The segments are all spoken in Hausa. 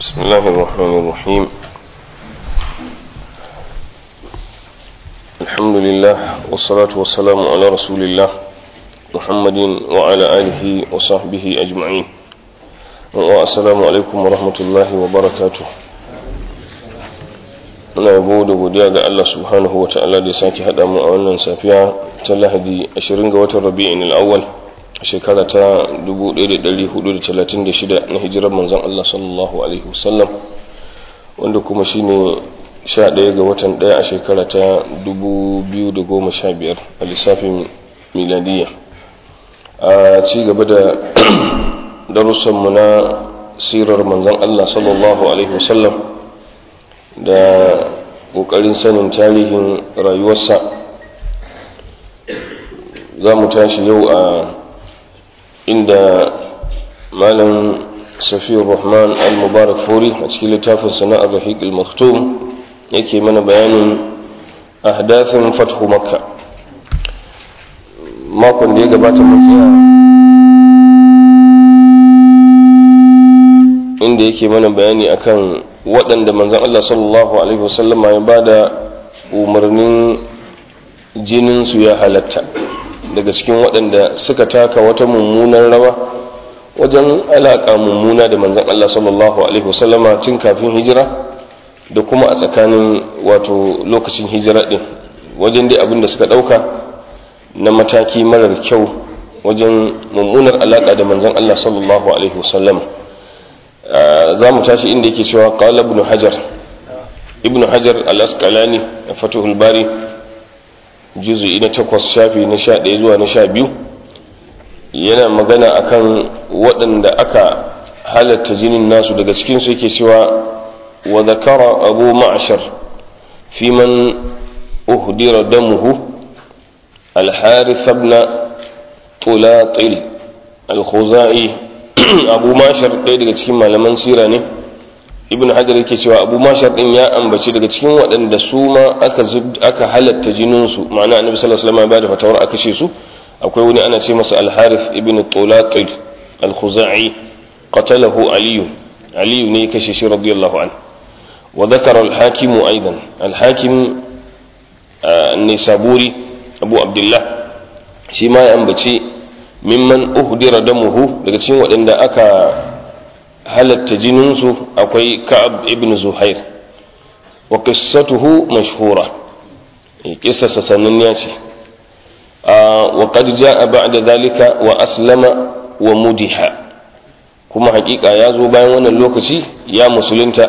بسم الله الرحمن الرحيم الحمد لله والصلاة والسلام على رسول الله محمد وعلى آله وصحبه أجمعين والسلام عليكم ورحمة الله وبركاته muna yabo da godiya ga Allah subhanahu wa ta'ala da ya sake haɗa mu a wannan safiya ta lahadi 20 ga watan rabi'in al-awwal shekara ta 1436 na hijirar manzon Allah sallallahu alaihi wasallam wanda kuma shine 11 ga watan 1 a shekara ta 2015 a lissafin miladiya a ci gaba da darussanmu na sirar manzon Allah sallallahu alaihi wasallam da ƙoƙarin sanin tarihin rayuwarsa za mu tashi yau a inda malam safiyar rahman al-mubarak furi a cikin littafin sana'ar rahiq al-maktum yake mana bayanin ahdathin fathu makka makon da ya gabata mun tsaya inda yake mana bayani akan waɗanda manzon Allah sallallahu alaihi wasallam ya bada umarnin jinin su ya halatta daga cikin waɗanda suka taka wata mummunan rawa wajen alaƙa mummuna da manzon Allah sallallahu alaihi wasallama tun kafin hijira da kuma a tsakanin wato lokacin hijira ɗin wajen dai abin da suka ɗauka na mataki marar kyau wajen mummunar alaƙa da manzon Allah sallallahu alaihi wasallama za mu tashi inda yake cewa qala ibn hajar ibn hajar al-asqalani a fatuhul bari juzu'i na takwas shafi na sha ɗaya zuwa na sha biyu yana magana akan waɗanda aka halatta jinin nasu daga cikinsu yake cewa wa zakara abu ma'ashar fi man uhdira damuhu al-harith ibn tulatil al-khuzai abu mashar ɗaya daga cikin malaman sira ne ibn hajar yake cewa abu mashar ɗin ya ambaci daga cikin waɗanda su ma aka aka halatta jininsu ma'ana annabi sallallahu alaihi wasallam ya bada fatawar a kashe su akwai wani ana ce masa al-harith ibn tulatil al-khuzai qatalahu aliyu aliyu ne ya kashe shi radiyallahu an wa dhakara al-hakim aidan al-hakim an-nisaburi abu abdullah shi ma ya ambaci mimman uhdira damuhu daga cikin waɗanda aka halatta jininsu akwai ka'ab ibn zuhair wa qissatuhu mashhura qissasa sananniya ce wa qad jaa ba'da dhalika wa aslama wa mudiha kuma hakika ya zo bayan wannan lokaci ya musulunta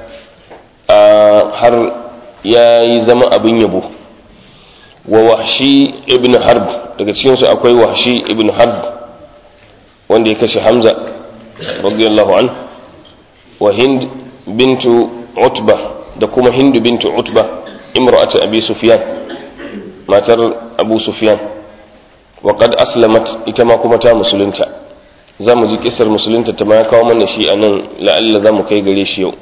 har ya yi zama abin yabo wa wahshi ibn harb daga cikinsu akwai wahshi ibn harb wanda ya kashe hamza radiyallahu an wa hind bintu utba da kuma hindu bintu utba imra'atu abi sufyan matar abu sufyan wa qad aslamat ita ma kuma ta musulunta za mu ji kisar musulunta ta ma ya kawo mana shi a nan la'alla za mu kai gare shi yau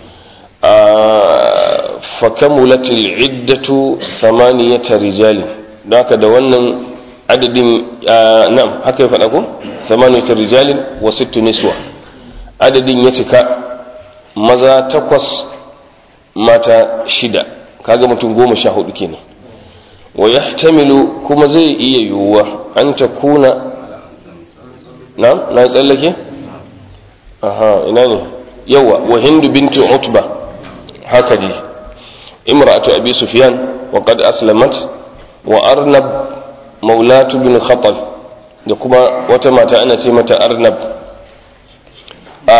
فكملت العدة ثمانية رجال ذاك da wannan adadin na'am haka ya faɗa ko thamaniyatu rijalin wa sittu niswa adadin ya cika maza takwas mata shida kaga mutum goma sha hudu kenan wa yahtamilu kuma zai iya yiwuwa an ta kuna na na tsallake aha ina ne yawa wa hindu bintu utba haka ne imra'atu abi sufyan wa qad aslamat wa arnab maulatu bin khatal da kuma wata mata ana ce mata arnab a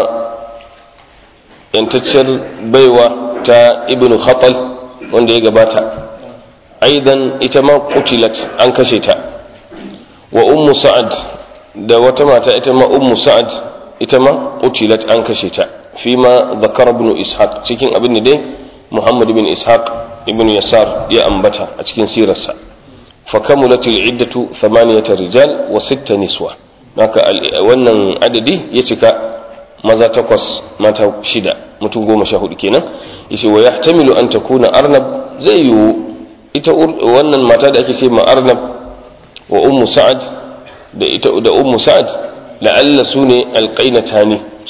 yantacciyar baiwa ta ibn khatal wanda ya gabata aidan ita ma kutilat an kashe ta wa ummu sa'ad da wata mata ita ma ummu sa'ad ita ma kutilat an kashe ta fi ma zakar ibn ishaq cikin abin da dai muhammad bin ishaq ibn yasar ya ambata a cikin sirarsa فكملت العدة ثمانية رجال وست نسوة haka wannan adadi ya cika maza takwas mata shida mutum goma sha hudu kenan yace wa yahtamilu an takuna arnab zai yiwu ita wannan mata da ake ce ma arnab wa ummu sa'ad da ita da ummu sa'ad la'alla su ne alƙainatani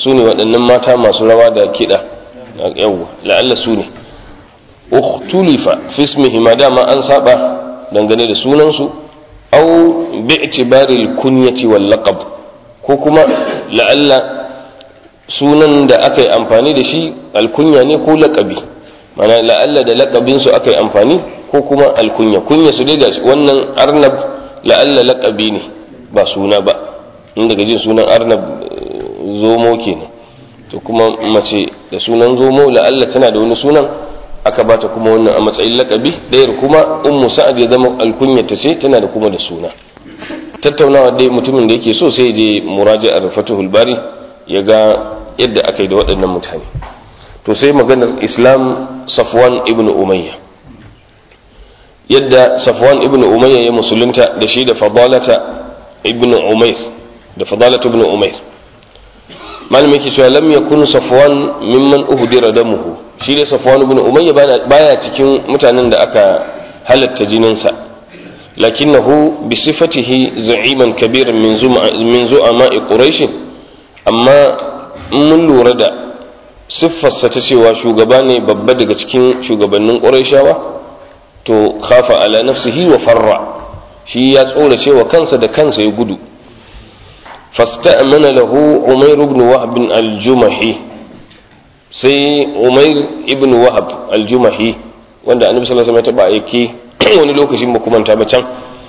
su ne waɗannan mata masu rawa da kiɗa yawwa la'alla su ne ukhtulifa fi ismihima dama an saba dangane da sunansu au bi'tibari al-kunyati wal laqab ko kuma la'alla sunan da aka yi amfani da shi alkunya ne ko laƙabi mana la'alla da laƙabin su aka yi amfani ko kuma alkunya kunya su dai gashi wannan arnab la'alla laƙabi ne ba suna ba in daga jin sunan arnab zomo kenan to kuma mace da sunan zomo la'alla tana da wani sunan aka bata kuma wannan a matsayin laƙabi ɗayar kuma ummu sa'ad ya zama alkunya ta ce tana da kuma da suna tattaunawa dai mutumin da yake so sai je muraji'ar fatuhul bari ya ga yadda aka yi da waɗannan mutane to sai maganar islam safwan ibn umayya yadda safwan ibn umayya ya musulunta da shi da fadalata ibn umayr da fadalata ibn umayr malami yake cewa lam yakun safwan mimman uhdira damuhu shi da safwan ibn umayya baya cikin mutanen da aka halatta jininsa lakinnahu bi sifatihi za'iman kabiran min min zu'ama'i quraish amma mun lura da siffarsa ta cewa shugaba ne babba daga cikin shugabannin ƙurayshawa to khafa ala nafsihi wa farra shi ya tsora cewa kansa da kansa ya gudu fasta'mana lahu umair ibn wahab al-jumahi sai umair ibn wahab al-jumahi wanda annabi sallallahu alaihi wasallam ya taba aiki wani lokacin ba kuma ta can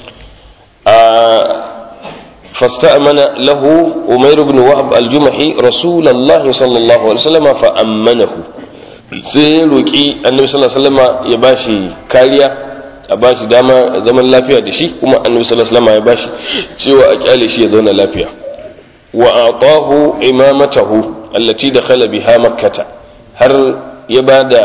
فاستأمن له أمير بن وهب الجمحي رسول الله صلى الله عليه وسلم فأمنه sai roƙi annabi sallallahu alaihi wasallam ya bashi kariya a bashi dama zaman lafiya da shi kuma annabi sallallahu alaihi wasallam ya bashi cewa a kyale shi ya zauna lafiya wa atahu imamatahu allati dakhala biha makkata har ya bada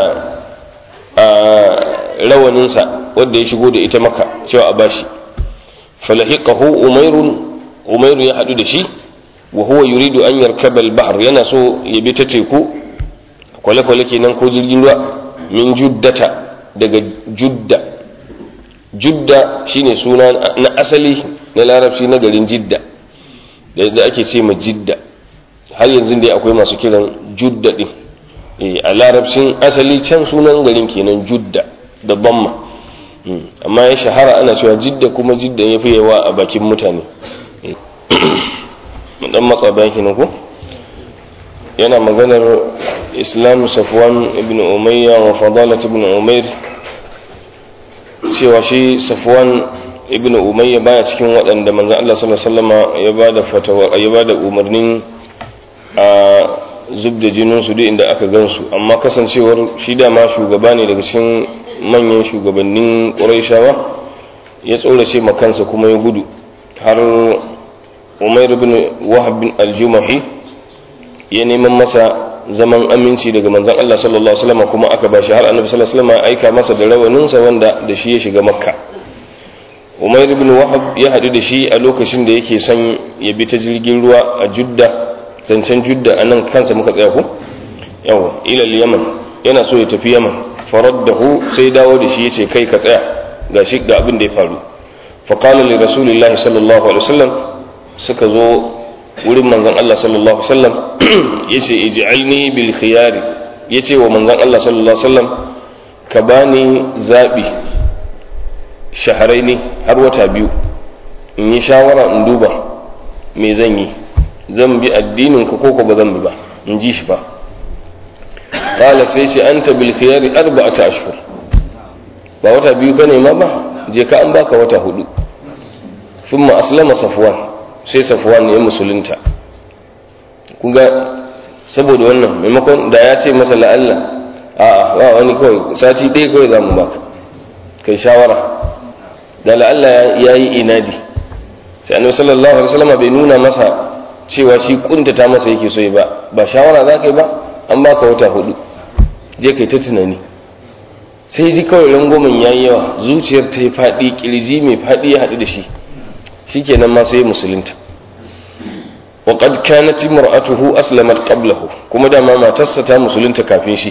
rawaninsa wanda ya shigo da ita maka cewa a bashi falahiqahu umairun umairu ya haɗu da shi wa huwa yuridu an yarkaba al-bahr yana so ya bi ta teku kwale-kwale kenan ko jirgin ruwa min juddata daga judda judda shine suna na asali na larabci na garin jidda da ake ce ma jidda har yanzu dai akwai masu kiran judda din a larabcin asali can sunan garin kenan judda da bamma amma ya shahara ana cewa jidda kuma jidda ya fi yawa a bakin mutane dan matsa bayan kenan ko yana maganar islam safwan ibn umayya wa fadalat ibn umair cewa shi safwan ibn umayya baya cikin waɗanda manzo Allah sallallahu alaihi wasallam ya bada fatawa ya bada umarnin a zub da jinin su duk inda aka gansu amma kasancewar shi da ma shugaba ne daga cikin manyan shugabannin Qurayshawa ya tsorace makansa kuma ya gudu har Umair ibn Wahab bin al-Jumahi ya neman masa zaman aminci daga manzon Allah sallallahu alaihi wasallam kuma aka bashi har Annabi sallallahu alaihi wasallam aika masa da rawaninsa wanda da shi ya shiga Makka Umair ibn Wahab ya haɗu da shi a lokacin da yake son ya bi ta jirgin ruwa a Judda zancen Judda a nan kansa muka tsaya ko yawa ila Yaman yana so ya tafi Yaman faraddahu sai dawo da shi yace kai ka tsaya gashi ga abin da ya faru faqala li rasulillahi sallallahu alaihi wasallam suka zo wurin manzon Allah sallallahu alaihi wasallam yace ij'alni bil khiyari yace wa manzon Allah sallallahu alaihi wasallam ka bani zabi shaharaini har wata biyu in yi shawara in duba me zan yi zan bi addinin ka ko ba zan bi ba in ji shi ba qala sai ce anta bil khiyari arba'ata ashhur ba wata biyu ka nema ba je ka an baka wata hudu thumma aslama safwan sai safwan ya musulunta kuga saboda wannan maimakon da ya ce masa la'alla a'a ba wani kawai sati ɗaya kawai za mu baka kai shawara da la'alla ya yi inadi sai annabi sallallahu alaihi wasallam bai nuna masa cewa shi kuntata masa yake so ba ba shawara za ka yi ba an baka wata hudu je kai ta tunani sai ji kawai rangwamen ya yi yawa zuciyar ta yi faɗi ƙirji mai faɗi ya haɗu da shi shikenan ma sai musulunta وقد كانت امرأته أسلمت قبله كما دام ما تستا مسلمة كافين شي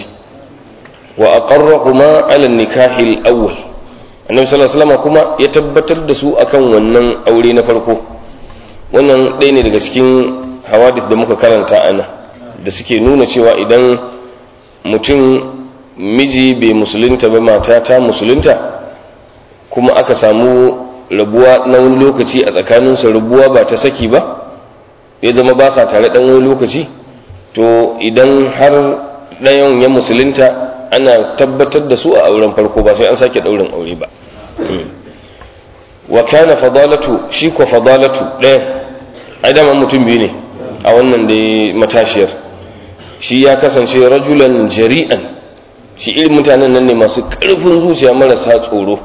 وأقرهما على النكاح الأول النبي صلى الله عليه وسلم كما يتبتر دسو أكن ونن أولي نفرقو wannan ɗaya ne daga cikin hawadith da muka karanta ana da suke nuna cewa idan mutum miji bai musulunta ba mata ta musulunta kuma aka samu rabuwa na wani lokaci a tsakaninsu rabuwa ba ta saki ba ya zama ba sa tare ɗan wani lokaci to idan har ɗayan ya musulunta ana tabbatar da su a auren farko ba sai an sake ɗaurin aure ba wa kana fadalatu shi ko fadalatu ɗaya ai dama mutum biyu ne a wannan da matashiyar shi ya kasance rajulan jari'an shi irin mutanen nan ne masu ƙarfin zuciya marasa tsoro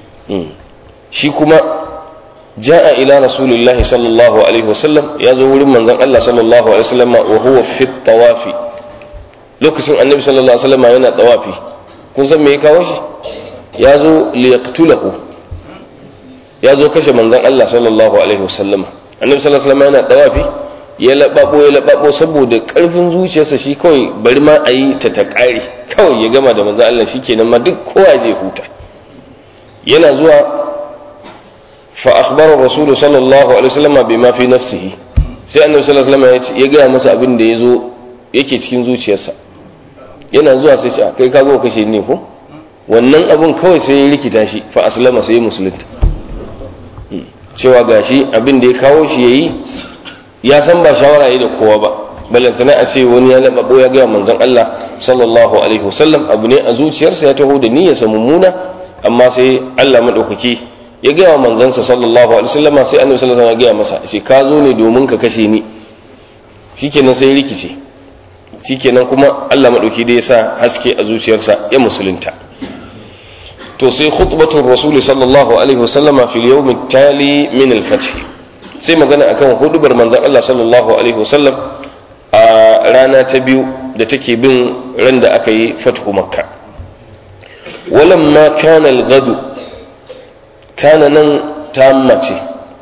shi kuma ja'a ila rasulillahi sallallahu alaihi wasallam ya zo wurin manzon Allah sallallahu alaihi wasallam wa huwa fi tawafi lokacin annabi sallallahu alaihi wasallam yana tawafi kun san me ya kawo shi ya zo liyaqtulahu ya zo kashe manzon Allah sallallahu alaihi wasallam annabi sallallahu alaihi wasallam yana tawafi ya lababo ya lababo saboda karfin zuciyarsa shi kawai bari ma a yi ta ta kare kawai ya gama da manzon Allah shikenan ma duk kowa zai huta yana zuwa fa akhbara rasul sallallahu alaihi wasallam bima fi nafsihi sai annabi sallallahu alaihi wasallam ya gaya masa abin da yazo yake cikin zuciyarsa yana zuwa sai ce kai ka zo kashe ni ko wannan abin kawai sai ya rikita shi fa aslama sai ya musulunta cewa gashi abin da ya kawo shi yayi ya san ba shawara yi da kowa ba balantana a ce wani ya lababo ya gaya manzon Allah sallallahu alaihi wasallam abu ne a zuciyarsa ya taho da niyyarsa mummuna amma sai Allah madaukaki ya gaya wa manzansa sallallahu alaihi wasallam sai annabi sallallahu alaihi wasallam ya gaya masa ce ka zo ne domin ka kashe ni shikenan sai rikice shikenan kuma Allah madauki da ya sa haske a zuciyarsa ya musulunta to sai khutbatul rasul sallallahu alaihi wasallam fil yawm tali min al-fath sai magana akan hudubar manzon Allah sallallahu alaihi wasallam a rana ta biyu da take bin ran da aka yi fathu makka walamma kana al-ghadu kana nan tamma ce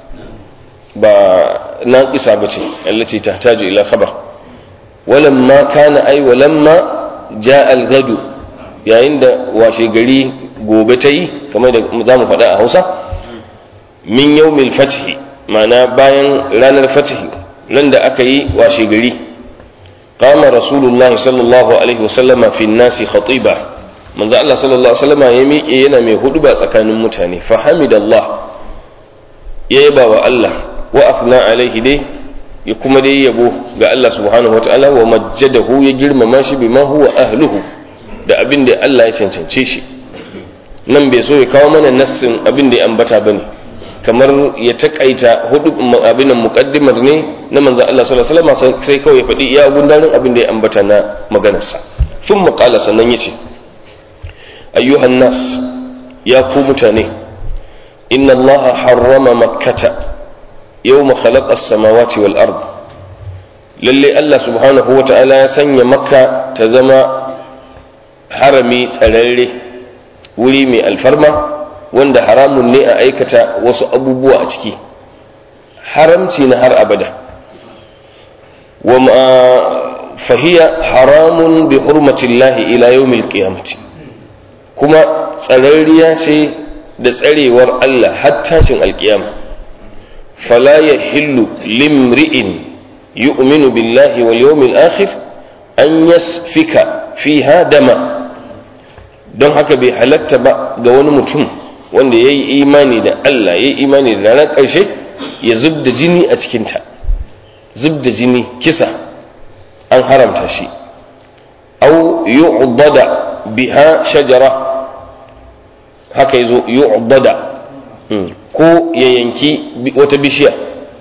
ba naqisa bace allati tahtaju ila khabar walamma kana ay walamma jaa al-ghadu yayin da washe gari gobe ta yi kamar da za mu faɗa a hausa min yawmil fathi ma'ana bayan ranar fathi ran da aka yi washe gari qama rasulullahi sallallahu alaihi wasallama fi nasi khatiba manzo Allah sallallahu alaihi wasallama ya miƙe yana mai huduba tsakanin mutane fa hamidallah ya yaba wa Allah wa afna alaihi dai ya kuma dai yabo ga Allah subhanahu wataala wa majjadahu ya girmama shi bima huwa ahluhu da abin da Allah ya cancance shi nan bai so ya kawo mana nassin abin da ya ambata bane kamar ya takaita hudu abin muqaddimar ne na manzo Allah sallallahu alaihi wasallam sai kawai ya faɗi iya gundarin abin da ya ambata na maganarsa sun qala sannan yace ayyuhan nas ya ku mutane inna Allah harrama makkata yawma khalaqa as-samawati wal ard lalle Allah subhanahu wa ta'ala ya sanya makka ta zama harami tsararre wuri mai alfarma wanda haramun ne a aikata wasu abubuwa a ciki haramci na har abada wa fahiya haramun bi hurmatillahi ila yawmil qiyamati kuma tsararriya ce da tsarewar Allah har tashin alkiyama fala yahillu limri'in yu'minu billahi wal yawmil akhir an yasfika fiha dama don haka bai halatta ba ga wani mutum wanda ya yi imani da Allah ya yi imani da ranar ƙarshe ya zub da jini a cikinta zub da jini kisa an haramta shi au yu'bada biha shajara haka yazo yu'bada ko ya yanki wata bishiya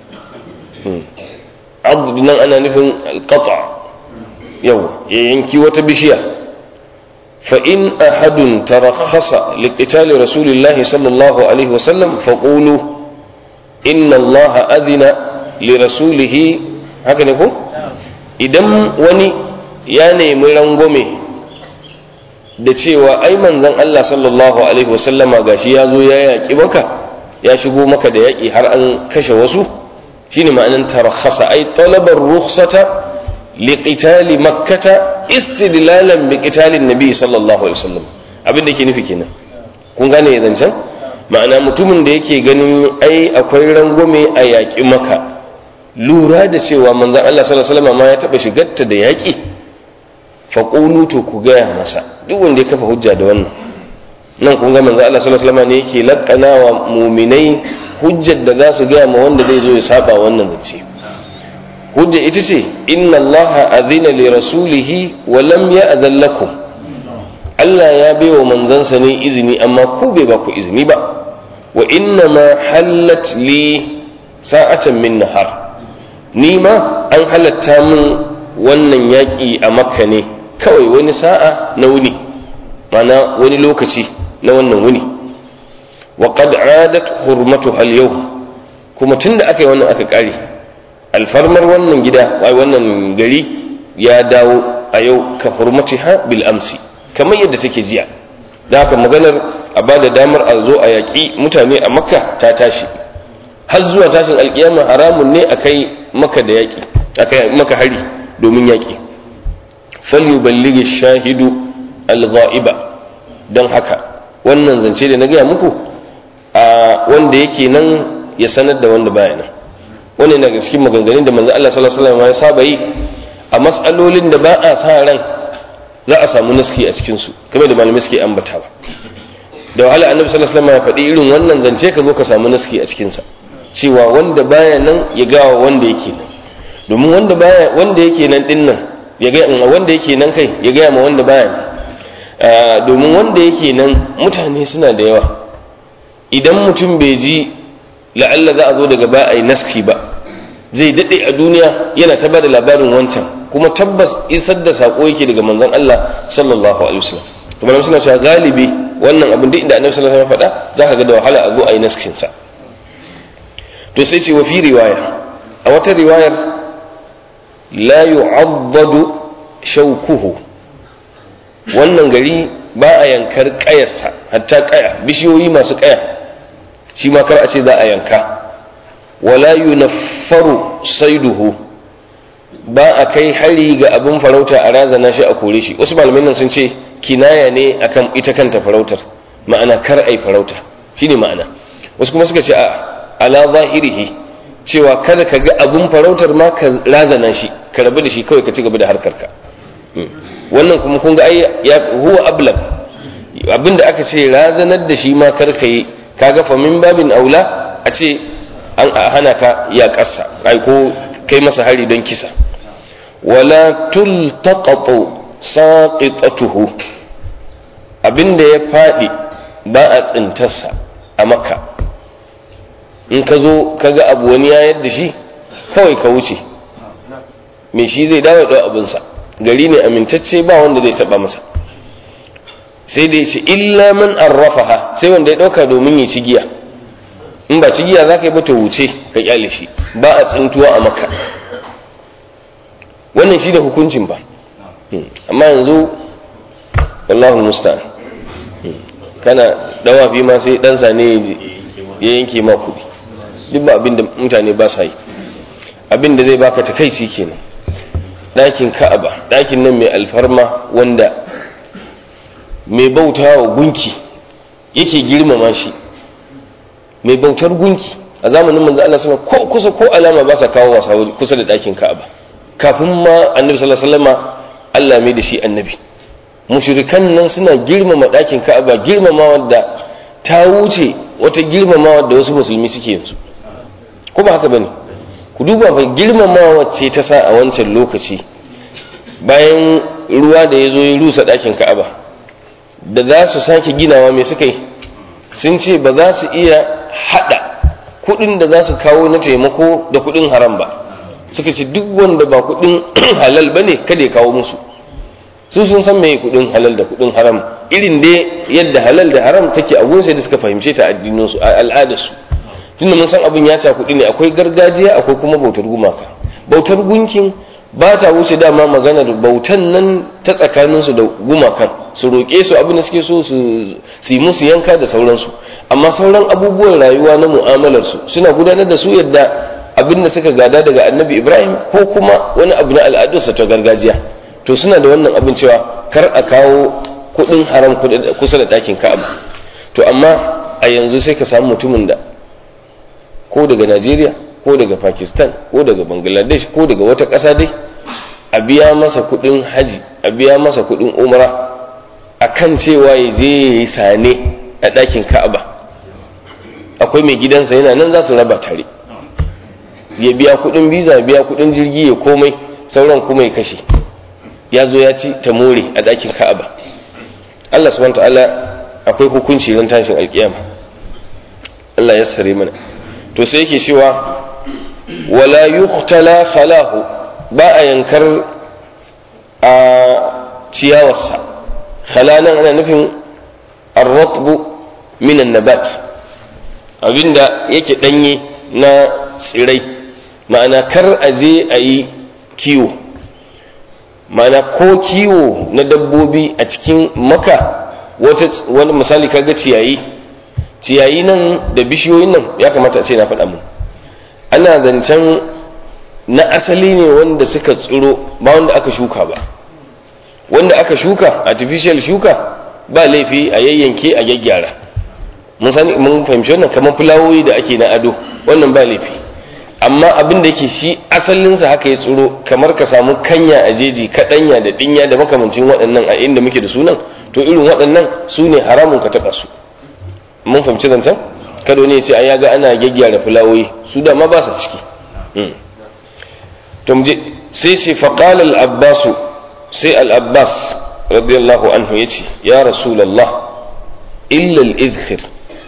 abd nan ana nufin alqata yau ya yanki wata bishiya فإن أحد ترخص لقتال رسول الله صلى الله عليه وسلم فقولوا إن الله أذن لرسوله هكذا يقول idan wani ya nemi rangwame da cewa ai manzon Allah sallallahu alaihi wasallama gashi ya zo ya yaƙi maka ya shigo maka da yaƙi har an kashe wasu shine ma'anin tarakhasa ai talabar rukhsata liqitali makkata istidlalan bi qitalin nabi sallallahu alaihi wasallam abin da yake nufi kenan kun gane zancen ma'ana mutumin da yake ganin ai akwai rangwame a yaƙi maka lura da cewa manzon Allah sallallahu alaihi wasallam ma ya taba shigarta da yaƙi faƙulu to ku gaya masa duk wanda ya kafa hujja da wannan nan kun ga manzo Allah sallallahu alaihi wasallam ne yake lakana wa mu'minai hujjar da za su gaya ma wanda zai zo ya saba wannan zace hujja ita ce inna Allah azina li rasulihi wa lam ya'zan lakum Allah ya bai wa manzansa ne izini amma ku bai ba ku izini ba wa inna ma hallat li sa'atan min nahar ni ma an halatta min wannan yaƙi a makka ne kawai wani sa'a na wuni mana wani lokaci na wannan wuni wa qad adat hurmatu al yau kuma tunda aka yi wannan aka kare alfarmar wannan gida wai wannan gari ya dawo a yau ka hurmatiha bil amsi kamar yadda take jiya da haka maganar a ba da damar a zo a yaƙi mutane a makka ta tashi har zuwa tashin alƙiyama haramun ne a kai maka da yaƙi a kai maka hari domin yaƙi falyuballigi shahidu al-ghaiba don haka wannan zance da na gaya muku a wanda yake nan ya sanar da wanda baya nan wannan daga cikin maganganun da manzo Allah sallallahu alaihi wasallam ya saba yi a mas'alolin da ba a sa ran za a samu naski a cikin su kamar da malamai suke ambatawa da wahala annabi sallallahu alaihi wasallam ya faɗi irin wannan zance ka zo ka samu naski a cikin sa cewa wanda baya nan ya gawa wanda yake nan domin wanda baya wanda yake nan din nan ya ga wanda yake nan kai ya gaya ma wanda baya domin wanda yake nan mutane suna da yawa idan mutum bai ji la'alla za a zo daga ba a yi naski ba zai daɗe a duniya yana ta ba da labarin wancan kuma tabbas isar da saƙo yake daga manzon Allah sallallahu alaihi wasallam to malam suna cewa galibi wannan abin duk inda annabi sallallahu alaihi wasallam faɗa zaka ga da wahala a zo a yi naskin sa to sai ce wa fi riwaya a wata riwayar la yu'addadu shaukuhu wannan gari ba a yankar ƙayarsa hatta ƙaya bishiyoyi masu ƙaya shi ma kar a ce za a yanka wala yunaffaru saiduhu ba a kai hari ga abin farauta a razana shi a kore shi wasu malamai nan sun ce kinaya ne akan ita kanta farautar ma'ana kar ai farauta shine ma'ana wasu kuma suka ce a ala zahirihi cewa kada ka ga abin farautar ma ka razana shi ka rabu da shi kawai ka ci gaba da harkarka wannan kuma kun ga ai ya huwa ablag abinda aka ce razanar da shi ma kar ka yi kaga fa min babin aula a ce an hana ka ya kasa ai ko kai masa hari don kisa wala tultaqatu saqitatuhu abinda ya fadi ba a tsintarsa a makka in ka zo ka ga abu wani ya yadda shi kawai ka wuce me shi zai dawo da abinsa gari ne amintacce ba wanda zai taba masa sai dai ce illa man arrafaha sai wanda ya dauka domin ya ci giya in ba ci giya za ka yi bata wuce ka kyale shi ba a tsintuwa a maka wannan shi da hukuncin ba amma yanzu wallahu musta'an kana dawafi ma sai dan sane ya yanke ma kuɗi duk ba abin da mutane ba sa yi abin da zai baka takaici kenan ɗakin ka'aba ɗakin nan mai alfarma wanda mai bauta wa gunki yake girmama shi mai bautar gunki a zamanin manzo Allah sama ko kusa ko alama ba sa kawo wasa kusa da ɗakin ka'aba kafin ma annabi sallallahu alaihi wasallama Allah mai da shi annabi mushrikan nan suna girmama ɗakin ka'aba girmama wadda ta wuce wata girmama wadda wasu musulmi suke yanzu ko ba haka bane ku duba fa girmamawa ce ta sa a wancan lokaci bayan ruwa da ya zo ya rusa ɗakin ka'aba da za su sake ginawa mai suka yi sun ce ba za su iya haɗa kuɗin da za su kawo na taimako da kuɗin haram ba suka ce duk wanda ba kuɗin halal ba ne kada ya kawo musu su sun san mai kuɗin halal da kuɗin haram irin dai yadda halal da haram take a gunsa da suka fahimce ta addininsu a al'adarsu tunda mun san abin ya ca kuɗi ne akwai gargajiya akwai kuma bautar gumaka bautar gunkin ba ta wuce dama maganar bautan nan ta tsakaninsu da gumakan su roƙe su abin da suke so su yi musu yanka da sauransu amma sauran abubuwan rayuwa na mu'amalarsu suna gudanar da su yadda abin da suka gada daga annabi ibrahim ko kuma wani abu na al'adunsa ta gargajiya to suna da wannan abin cewa kar a kawo kuɗin haram kusa da ɗakin ka'aba to amma a yanzu sai ka samu mutumin da ko daga najeriya ko ko daga pakistan ko daga bangladesh ko daga wata ƙasa dai a biya masa kuɗin haji a biya masa kuɗin umra akan cewa ya je ya yi sane a ɗakin ka'aba akwai mai gidansa yana nan za su raba tare ya biya kuɗin biza biya kuɗin jirgi ya komai sauran kuma ya kashe ya zo ya ci ta more a ɗakin ka'aba Allah subhanahu ta'ala akwai hukunci ran tashin alkiyama Allah ya sare mana to sai yake cewa wala yuqtala khalahu ba a yankar a ciyawarsa khalanan ana nufin ar-ratbu min an-nabat abinda yake danye na tsirai ma'ana kar a je a yi kiwo ma'ana ko kiwo na dabbobi a cikin maka wani misali kaga ciyayi ciyayi nan da bishiyoyin nan ya kamata a ce na faɗa mu ana zancen na asali ne wanda suka tsiro ba wanda aka shuka ba wanda aka shuka artificial shuka ba laifi a yayyanke a gyaggyara mun sani mun fahimci wannan kamar fulawoyi da ake na ado wannan ba laifi amma abin da yake shi asalinsa haka ya tsiro kamar ka samu kanya a jeji kaɗanya da ɗinya da makamancin waɗannan a inda muke da sunan to irin waɗannan su ne haramun ka taɓa su mun fahimci zancen kado ne sai ya ga ana gyaggyara fulawoyi su da ma ba sa ciki to muje sai ce faqala al-abbas sai al-abbas radiyallahu anhu yace ya rasulullah illa al-izkhir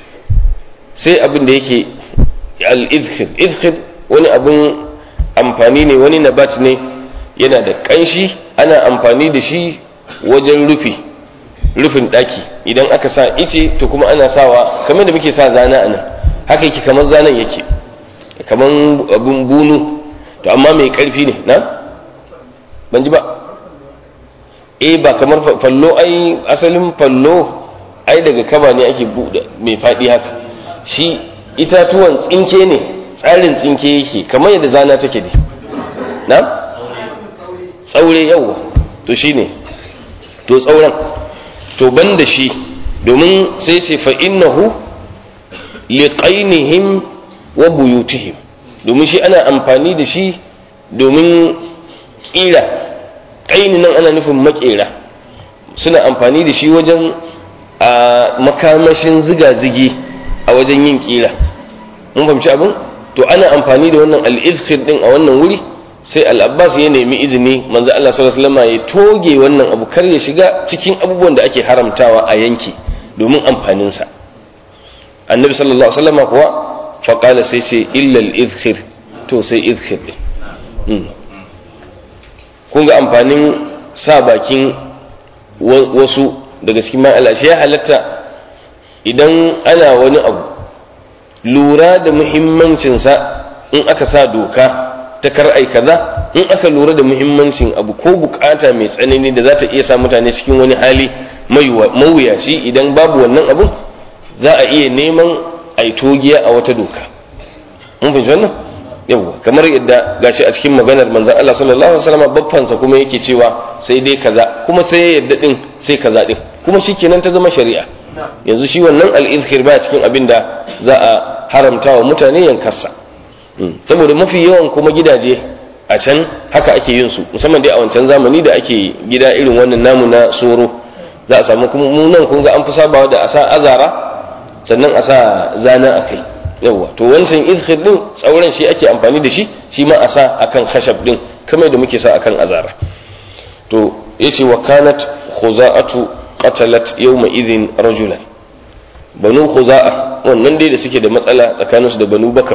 sai abin da yake al-izkhir izkhir wani abin amfani ne wani nabat ne yana da kanshi ana amfani da shi wajen rufi rufin daki idan aka sa ice to kuma ana sawa kamar da muke sa zana a nan haka yake kamar zanen yake kamar abin bunu to amma mai karfi ne na ban ji ba eh ba kamar fallo ai asalin fallo ai daga kaba ne ake buɗe mai faɗi haka shi itatuwan tsinke ne tsarin tsinke yake kamar yadda zana take ne na tsaure yawa to shine to tsauran to ban da shi domin sai ce fa innahu liqainihim wa buyutihim domin shi ana amfani da shi domin kira ƙaini nan ana nufin makera suna amfani da shi wajen a makamashin ziga-zigi a wajen yin kira mun fahimci abin to ana amfani da wannan al'izkir din a wannan wuri sai al'abbas ya nemi izini manzo Allah sallallahu alaihi wasallam ya toge wannan abu kar ya shiga cikin abubuwan da ake haramtawa a yanki domin amfaninsa annabi sallallahu alaihi wasallam kuwa faƙala sai ce illal izhir to sai izhir ɗin kun ga amfanin sa bakin wasu daga cikin ma'ala shi ya halatta idan ana wani abu lura da muhimmancinsa in aka sa doka ta kar'ai kaza in aka lura da muhimmancin abu ko bukata mai tsanani da za ta iya sa mutane cikin wani hali mawuyaci idan babu wannan abun za a iya neman a yi togiya a wata doka mun fahimci wannan yawa kamar yadda gashi a cikin maganar manzon Allah sallallahu alaihi wasallam baffansa kuma yake cewa sai dai kaza kuma sai ya yadda din sai kaza din kuma shikenan ta zama shari'a yanzu shi wannan al-izhir ba cikin abin da za a haramta wa mutane yankarsa saboda mafi yawan kuma gidaje a can haka ake yin su musamman dai a wancan zamani da ake gida irin wannan namu na soro za a samu kuma mu nan kun ga an fi sabawa da a sa azara sannan a sa zana a kai yawa to wancan izhir din tsauran shi ake amfani da shi shi ma a sa akan khashab din kamar da muke sa akan azara to yace wa kanat khuza'atu qatalat yawma idhin rajulan banu khuza'a wannan dai da suke da matsala tsakaninsu da banu bakar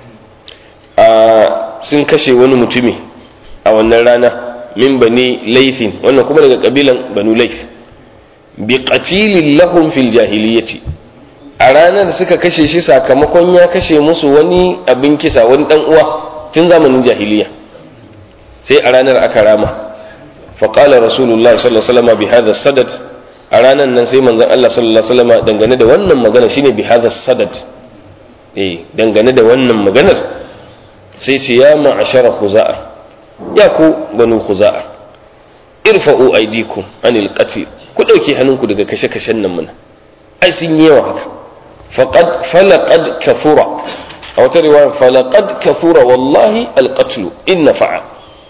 a sun kashe wani mutumi a wannan rana min bani laifin wannan kuma daga kabilan banu laif bi qatilin lahum fil jahiliyyati a ranar suka kashe shi sakamakon ya kashe musu wani abin kisa wani dan uwa tun zamanin jahiliya sai a ranar aka rama faqala rasulullah sallallahu alaihi wasallam bi hadha sadad a ranar nan sai manzon Allah sallallahu alaihi wasallam dangane da wannan magana shine bi hadha sadad eh dangane da wannan maganar sai ce ya ma'ashara khuza'a ya ku banu khuza'a irfa'u aydikum anil qatl ku dauke hannunku daga kashe-kashen nan mana ai sun yi yawa haka faqad falaqad kafura a wata riwaya falaqad kathura wallahi alqatlu in nafa'a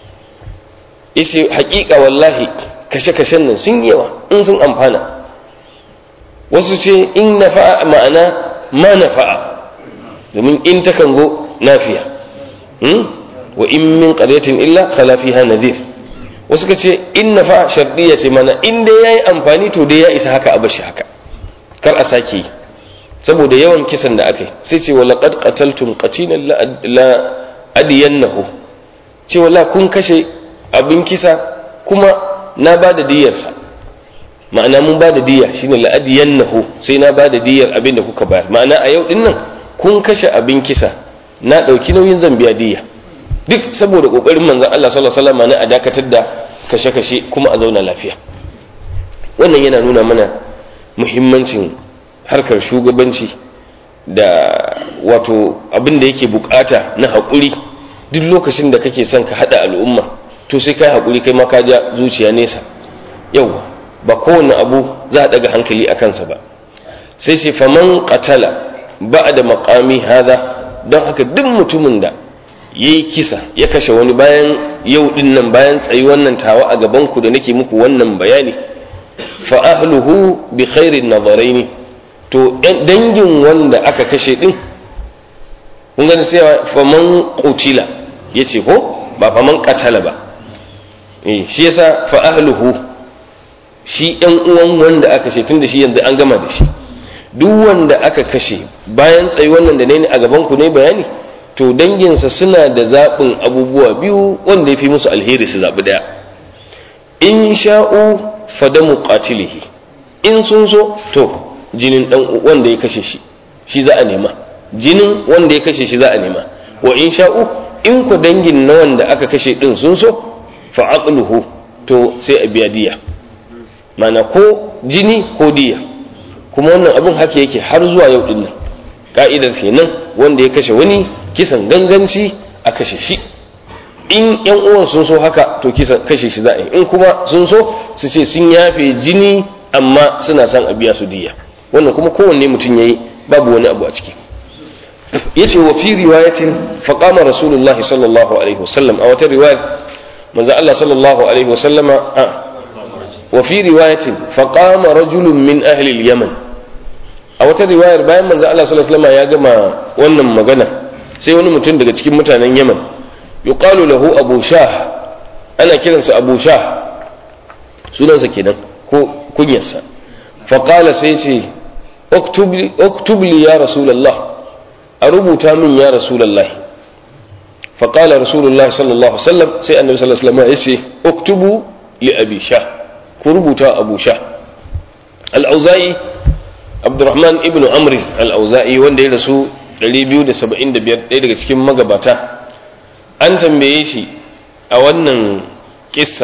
yace haƙiƙa wallahi kashe-kashen nan sun yawa in sun amfana wasu ce in nafa'a ma'ana ma nafa'a domin in takan zo nafiya wa in min qaryatin illa khala fiha nadhir wasu ka ce in nafa'a shardiya ce mana in dai yayi amfani to dai ya isa haka a bashi haka kar a sake yi saboda yawan kisan da aka yi sai ce wala qad qataltum qatilan la adiyannahu ce wala kun kashe abin kisa kuma na ba da diyarsa ma'ana mun ba da diya shine la adiyannahu sai na ba da diyar abin da kuka bayar ma'ana a yau din nan kun kashe abin kisa na dauki nauyin zan biya diya duk saboda kokarin manzon Allah sallallahu alaihi wasallam na a dakatar da kashe-kashe kuma a zauna lafiya wannan yana nuna mana muhimmancin harkar shugabanci da wato abin da yake bukata na haƙuri duk lokacin da kake son ka haɗa al'umma to sai kai haƙuri kai ma ka ja zuciya nesa yauwa ba kowane abu za a ɗaga hankali a kansa ba sai sai faman qatala ba da maƙami hada don haka duk mutumin da ya yi kisa ya kashe wani bayan yau ɗin nan bayan tsayi wannan tawa a gabanku da nake muku wannan bayani fa ahluhu bi khairin nazaraini to dangin wanda aka kashe din kun gani sai faman qutila yace ko ba faman qatala ba eh shi yasa fa ahluhu shi ɗan uwan wanda aka kashe tunda shi yanzu an gama da shi duk wanda aka kashe bayan tsayi wannan da ne a gaban ku ne bayani to danginsa suna da zaɓin abubuwa biyu wanda ya fi musu alheri su zaɓi ɗaya in sha'u fadamu qatilihi in sun so to jinin dan wanda ya kashe shi shi za a nema jinin wanda ya kashe shi za a nema wa in sha'u in ku dangin na wanda aka kashe din sun so fa aqluhu to sai a biya diya mana ko jini ko diya kuma wannan abin haka yake har zuwa yau din nan ka'idar kenan wanda ya kashe wani kisan ganganci a kashe shi in yan uwan sun so haka to kisa kashe shi za a yi in kuma sun so su ce sun yafe jini amma suna son a biya su diya wannan kuma kowanne mutum yayi babu wani abu a ciki yace wa fi riwayatin fa qama rasulullah sallallahu alaihi wasallam a wata riwaya manzo Allah sallallahu alaihi wasallama a wa fi riwayatin fa qama rajulun min ahli al-yaman a wata riwayar bayan manzo Allah sallallahu alaihi wasallama ya gama wannan magana sai wani mutum daga cikin mutanen Yaman yuqalu lahu abu shah ana kiransa abu shah sunansa kenan ko kunyarsa faƙala sai ce oktub li ya rasulallah a rubuta min ya rasulallah faƙala rasulullah sallallahu alaihi wasallam sai annabi sallallahu alaihi wasallam ya ce oktubu li abi sha ku rubuta abu sha al-auza'i abdurrahman ibnu amri al-auza'i wanda ya rasu 275 ɗaya daga cikin magabata an tambaye shi a wannan kissa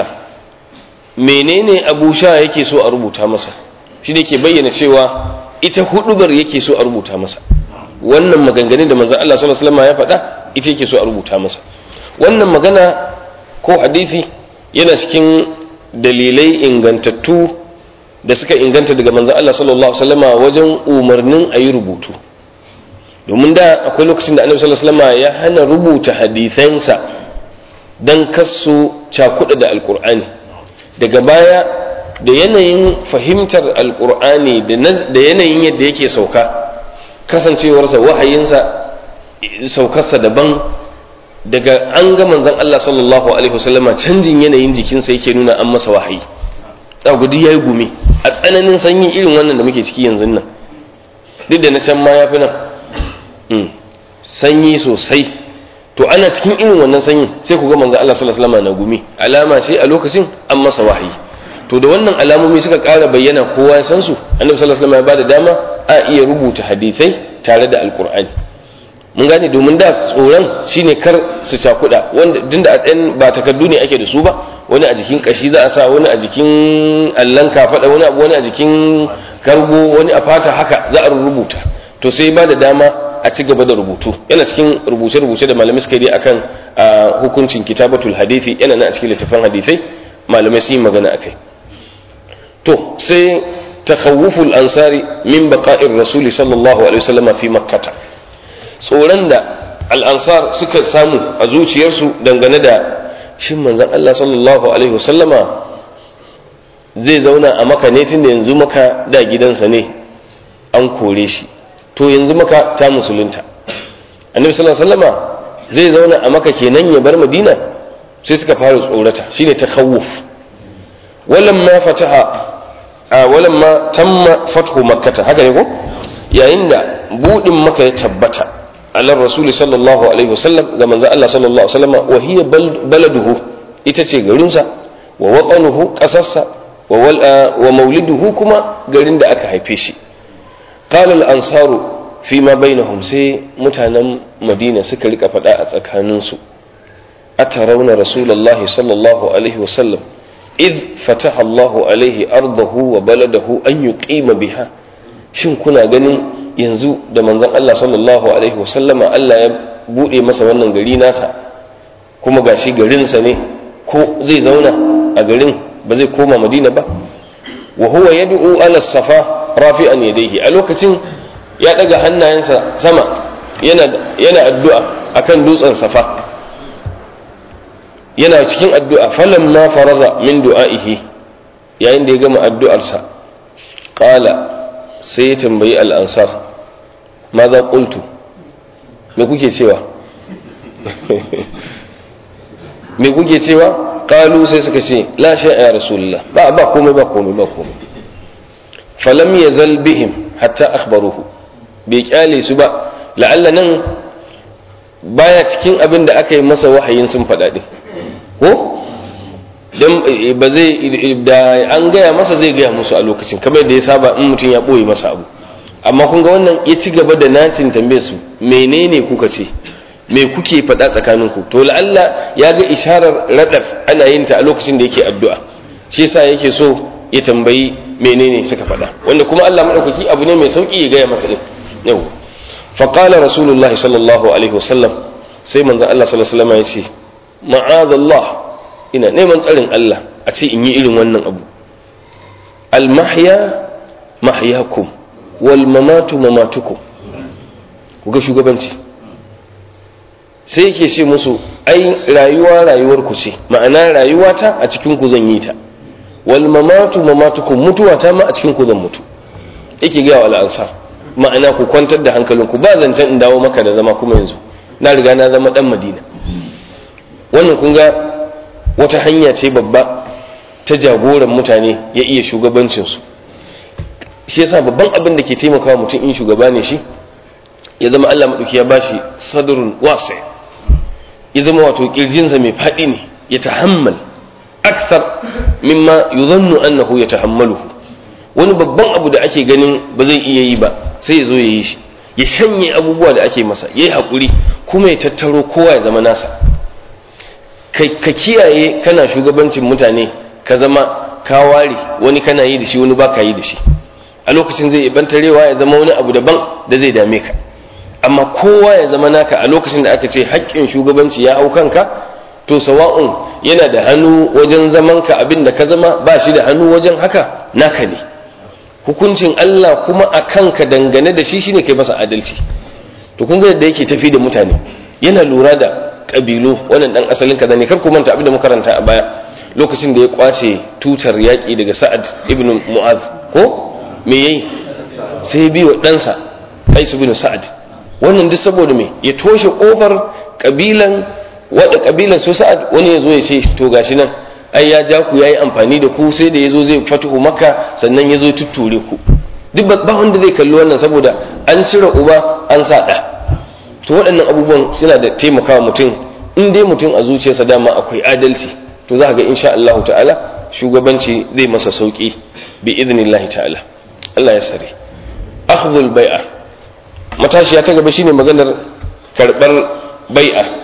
menene abu sha yake so a rubuta masa shi ne ke bayyana cewa ita hudubar yake so a rubuta masa wannan maganganun da manzon Allah sallallahu alaihi wasallam ya faɗa ita yake so a rubuta masa wannan magana ko hadisi yana cikin dalilai ingantattu da suka inganta daga manzon Allah sallallahu alaihi wasallam wajen umarnin a yi rubutu domin da akwai lokacin da annabi sallallahu alaihi wasallam ya hana rubuta hadisansa dan kasu cakuɗa da alkur'ani daga baya da yanayin fahimtar alkur'ani da yanayin yadda yake sauka kasancewarsa wahayinsa saukarsa daban daga an ga manzon Allah sallallahu alaihi wasallama canjin yanayin jikinsa yake nuna an masa wahayi tsagudi ya yi gumi a tsananin sanyi irin wannan da muke ciki yanzu nan duk da na can ma ya fi nan sanyi sosai to ana cikin irin wannan sanyin sai ku ga manzo Allah sallallahu alaihi wasallam na gumi alama ce a lokacin an masa wahayi to da wannan alamomi suka ƙara bayyana kowa ya san su annabi sallallahu alaihi wasallam ya bada dama a iya rubuta hadisai tare da alqur'ani mun gane domin da tsoron shine kar su cakuda wanda dinda a ɗan ba takardu ne ake da su ba wani a jikin kashi za a sa wani a jikin allan kafaɗa wani abu wani a jikin kargo wani a fata haka za a rubuta to sai ba da dama a ci gaba da rubutu yana cikin rubuce-rubuce da malamai suka yi akan hukuncin kitabatul hadithi yana nan a cikin littafin hadithai malamai sun yi magana akai to sai takhawuful ansari min baqa'ir rasuli sallallahu alaihi wasallam fi makkata tsoron da al'ansar suka samu a zuciyarsu dangane da shin manzon Allah sallallahu alaihi wasallama zai zauna a maka ne tunda yanzu maka da gidansa ne an kore shi to yanzu maka ta musulunta annabi sallallahu alaihi wasallama zai zauna a maka kenan ya bar madina sai suka fara tsorata shine takhawuf walamma fataha a walamma tamma fathu makkata haka ne ko yayin da budin maka ya tabbata ala rasuli sallallahu alaihi wasallam ga manzo Allah sallallahu alaihi wasallam wa hiya baladuhu ita ce garinsa wa watanuhu kasarsa wa mauliduhu kuma garin da aka haife shi qala al ansaru fi ma bainahum sai mutanen madina suka rika faɗa a tsakaninsu atarawna rasulullahi sallallahu alaihi wasallam id fataha Allahu alaihi ardahu wa baladahu an yuqima biha shin kuna ganin yanzu da manzon Allah sallallahu alaihi wasallama Allah ya bude masa wannan gari nasa kuma gashi garinsa ne ko zai zauna a garin ba zai koma Madina ba wa huwa yad'u ala safa rafi'an yadayhi a lokacin ya daga hannayensa sama yana yana addu'a akan dutsen safa yana cikin addu'a falamma faraza min du'a'ihi yayin da ya gama addu'arsa qala sai ya tambayi al'ansar ma za ƙultu me kuke cewa me kuke cewa ƙalu sai suka ce la sha ya rasulullah ba ba komai ba komai ba komai falam ya bihim hatta akhbaruhu bai kyale su ba la'alla nan baya cikin abin da aka yi masa wahayin sun faɗa ɗin ko don ba zai da an gaya masa zai gaya musu a lokacin kamar da ya saba in mutum ya ɓoye masa abu amma kun ga wannan ya ci gaba da nacin tambaye su menene kuka ce me kuke faɗa tsakaninku to la'alla ya ga isharar radar ana yin ta a lokacin da yake addu'a shi yasa yake so ya tambayi menene suka faɗa wanda kuma Allah madaukaki abu ne mai sauki ya gaya masa din yau fa qala rasulullah sallallahu alaihi wasallam sai manzon Allah sallallahu alaihi wasallam ya ce ma'azallah ina neman tsarin Allah a ce in yi irin wannan abu al mahya mahyakum wal mamatu mamatukum ku ga shugabanci sai yake ce musu ai rayuwa rayuwar ku ce ma'ana rayuwata a cikin ku zan yi ta wal mamatu mamatukum mutuwata ma a cikin ku zan mutu yake ga wal ansar ma'ana ku kwantar da hankalinku ba zancen in dawo maka da zama kuma yanzu na riga na zama dan madina wannan kun ga wata hanya ce babba ta jagoran mutane ya iya shugabancinsu shi yasa babban abin da ke taimakawa mutum in shugaba ne shi ya zama Allah maɗauki ya bashi sadrun wasi ya zama wato kirjinsa mai faɗi ne ya tahammal aksar mimma yuzannu annahu ya tahammaluhu wani babban abu da ake ganin ba zai iya yi ba sai ya zo ya yi shi ya shanye abubuwa da ake masa ya yi haƙuri kuma ya tattaro kowa ya zama nasa ka kiyaye kana shugabancin mutane ka zama ka ware wani kana yi da shi wani ba ka yi da shi a lokacin zai ibantarewa ya zama wani abu daban da zai dame ka amma kowa ya zama naka a lokacin da aka ce haƙƙin shugabanci ya hau kanka to sawa'un yana da hannu wajen zaman ka abin da ka zama ba shi da hannu wajen haka naka ne hukuncin Allah kuma a kanka dangane da shi shine kai masa adalci to kun ga yadda yake tafi da mutane yana lura da kabilu wannan dan asalin kaza ne kar ku manta abin da muka karanta a baya lokacin da ya kwace tutar yaƙi daga Sa'ad ibn Mu'az ko me yayi sai bi wa ɗansa Qais ibn Sa'ad wannan duk saboda me ya toshe kofar kabilan wada kabilan su Sa'ad wani ya zo ya ce to gashi nan ai ya ja ku yayi amfani da ku sai da yazo zai fatuhu makka sannan yazo tutture ku duk ba wanda zai kalli wannan saboda an cire uba an sa ɗa to waɗannan abubuwan suna da taimakawa mutum in dai mutum a zuciyarsa dama akwai adalci to za ga insha Allah ta'ala shugabanci zai masa sauki bi idnillahi ta'ala Allah ya sare akhdhul bai'a matashiya ta gaba shine maganar karbar bai'a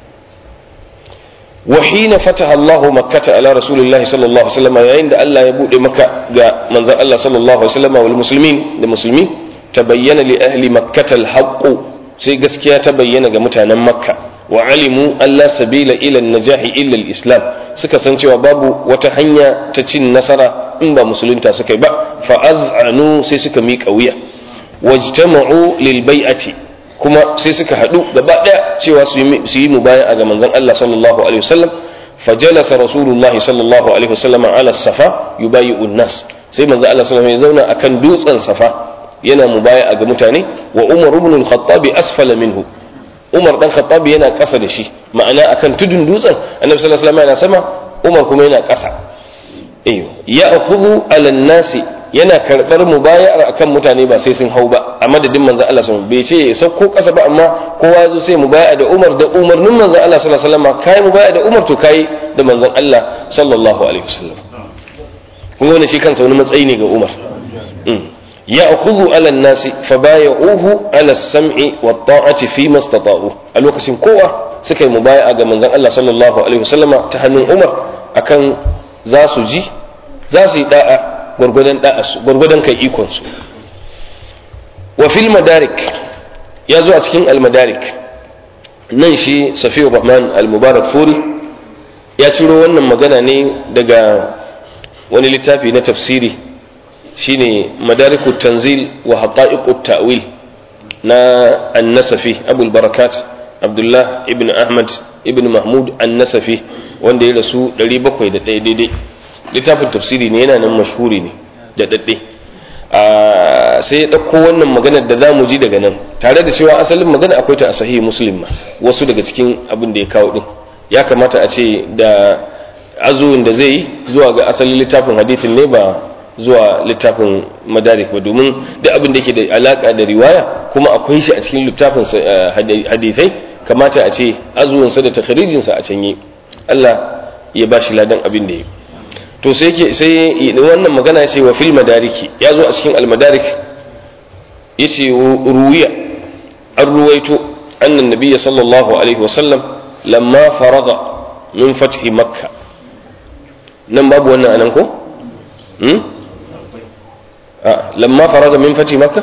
وحين فتح الله مكة على رسول الله صلى الله عليه وسلم عند الله يبود مكة جاء من الله صلى الله عليه وسلم والمسلمين المسلمين تبين لأهل مكة الحق sai gaskiya ta bayyana ga mutanen makka wa alimu Allah sabila ila najahi illa islam suka san cewa babu wata hanya ta cin nasara in ba musulunta suka yi ba fa az'anu sai suka miƙa wuya wajtama'u lil bai'ati kuma sai suka haɗu gaba ɗaya cewa su yi mubaya'a ga manzon Allah sallallahu alaihi wasallam فجلس رسول الله صلى الله عليه وسلم على الصفا يبايع الناس sai manzo Allah sallallahu alaihi wasallam ya zauna akan dutsen safa yana mubaya'a ga mutane wa Umar ibn al-Khattab asfala minhu Umar dan Khattab yana ƙasa da shi ma'ana akan tudun dutsen Annabi sallallahu alaihi wasallam yana sama Umar kuma yana ƙasa eh ya akhudhu ala nasi yana karbar mubaya'ar akan mutane ba sai sun hau ba a madadin manzo Allah sallallahu alaihi wasallam bai ce ya sauko ƙasa ba amma kowa zo sai mubaya'a da Umar da umarnin manzo Allah sallallahu alaihi wasallam kai mubaya'a da Umar to kai da manzon Allah sallallahu alaihi wasallam kun ga shi kansa wani matsayi ne ga Umar ya akhudhu ala nasi fa bay'uhu ala sam'i wa ta'ati fi mastata'u a lokacin kowa suka yi mubaya'a ga manzon Allah sallallahu alaihi wasallama ta hannun Umar akan za su ji za su yi da'a gwargwadon da'a su gwargwadon kai ikon su wa fil madarik ya zo a cikin al madarik nan shi Safiyur Rahman al Mubarak Furi ya ciro wannan magana ne daga wani littafi na tafsiri shine madariku tanzil wa haqa'iqut ta'wil na an-nasafi abul barakat abdullah ibn ahmad ibn mahmud an-nasafi wanda ya rasu 701 daidai littafin tafsiri ne yana nan mashhuri ne da dadde sai ya ɗauko wannan maganar da za mu ji daga nan tare da cewa asalin magana akwai ta a sahihi muslim ma wasu daga cikin abin da ya kawo din ya kamata a ce da azuwin da zai yi zuwa ga asalin littafin hadithin ne ba zuwa littafin madarik ba domin da abin da ke da alaka da riwaya kuma akwai shi a cikin littafin hadithai kamata a ce azuwinsa da takharijinsa a can yi Allah ya ba shi ladan abin da ya to sai ke sai wannan magana ya ce wa fil madariki ya zo a cikin almadarik ya ce ruwiya an ruwaito annan nabiyya sallallahu alaihi wasallam lamma faraga min fathi makka nan babu wannan anan ko lamma faraga min fathi makka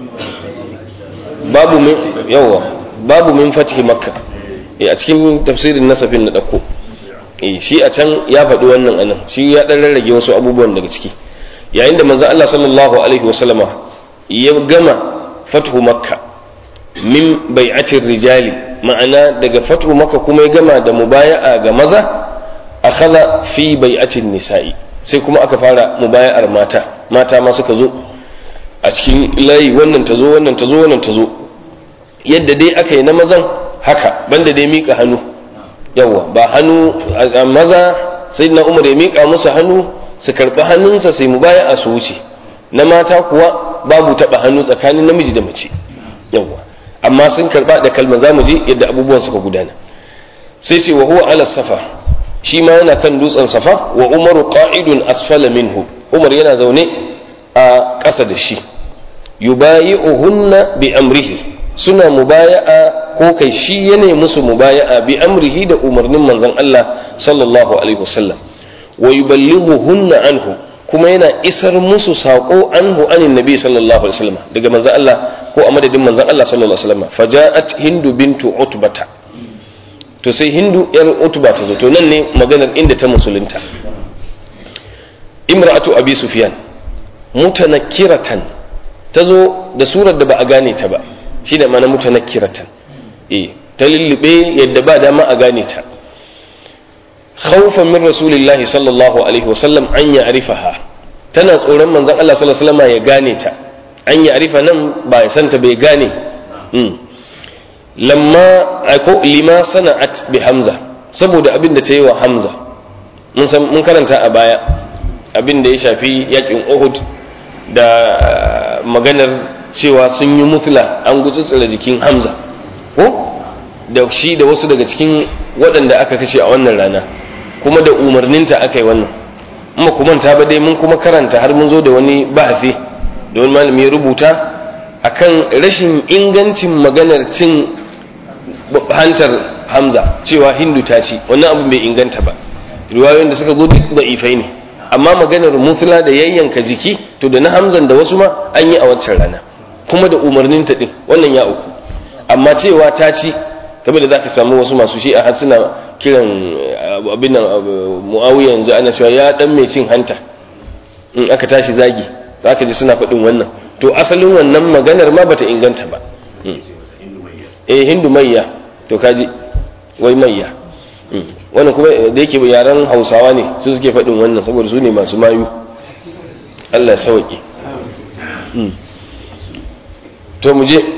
babu min yawa babu min fathi makka a cikin tafsirin nasafin na dauko shi a can ya faɗi wannan anan shi ya ɗan rarrage wasu abubuwan daga ciki yayin da manzo Allah sallallahu alaihi wasallama ya gama fathu makka min bai'atir rijali ma'ana daga fathu makka kuma ya gama da mubaya'a ga maza akhadha fi bai'atin nisa'i sai kuma aka fara mubaya'ar mata mata ma suka zo a cikin layi wannan ta zo wannan ta zo wannan ta zo yadda dai aka yi na mazan haka banda dai mika hannu yawa ba hannu a maza sai na umar ya mika musu hannu su karɓi hannunsa sai mubaya'a su wuce na mata kuwa babu taɓa hannu tsakanin namiji da mace yawa amma sun karɓa da kalmar zamu je yadda abubuwan suka gudana sai sai wa huwa ala safa shi ma yana kan dutsen safa wa umaru qa'idun asfala minhu umar yana zaune a ƙasa da shi yubayi'uhunna bi amrihi suna mubaya'a ko kai shi yana musu mubaya'a bi amrihi da umarnin manzon Allah sallallahu alaihi wasallam wa yuballighuhunna anhu kuma yana isar musu saƙo anhu anin nabi sallallahu alaihi wasallam daga manzon Allah ko a madadin manzon Allah sallallahu alaihi wasallam faja'at hindu bintu utbata to sai hindu yar utba ta zo to nan ne maganar inda ta musulunta imra'atu abi sufyan mutanakkiratan ta zo da surar da ba a gane ta ba shi da mana mutanakkiratan eh ta lullube yadda ba dama a gane ta khawfan min rasulillahi sallallahu alaihi wasallam an ya'rifaha tana tsoron manzon Allah sallallahu alaihi wasallam ya gane ta an ya'rifa nan ba ya santa bai gane lamma ko lima sana'at bi hamza saboda abin da ta yi wa hamza mun san mun karanta a baya abin da ya shafi yakin uhud da maganar cewa sun yi mutla an gutsutsura jikin hamza ko da shi da wasu daga cikin waɗanda aka kashe a wannan rana kuma da umarninta aka yi wannan amma kuma ta ba dai mun kuma karanta har mun zo da wani bahasi da wani malami ya rubuta akan rashin ingancin maganar cin hantar hamza cewa hindu ta ci wannan abu bai inganta ba riwayoyin da suka zo duk da'ifai ne amma maganar mutula da yayyanka jiki to da na hamzan da wasu ma an yi a wancan rana kuma da umarnin ta din wannan ya uku amma cewa ta ci kamar da zaka samu wasu masu shi a har suna kiran abin nan muawiya yanzu ana cewa ya dan mai cin hanta in aka tashi zagi zaka ji suna faɗin wannan to asalin wannan maganar ma bata inganta ba eh hindu mayya to kaji wai mayya wannan kuma da yake yaren hausawa ne su suke faɗin wannan saboda su ne masu mayu allah ya sauƙi to mu je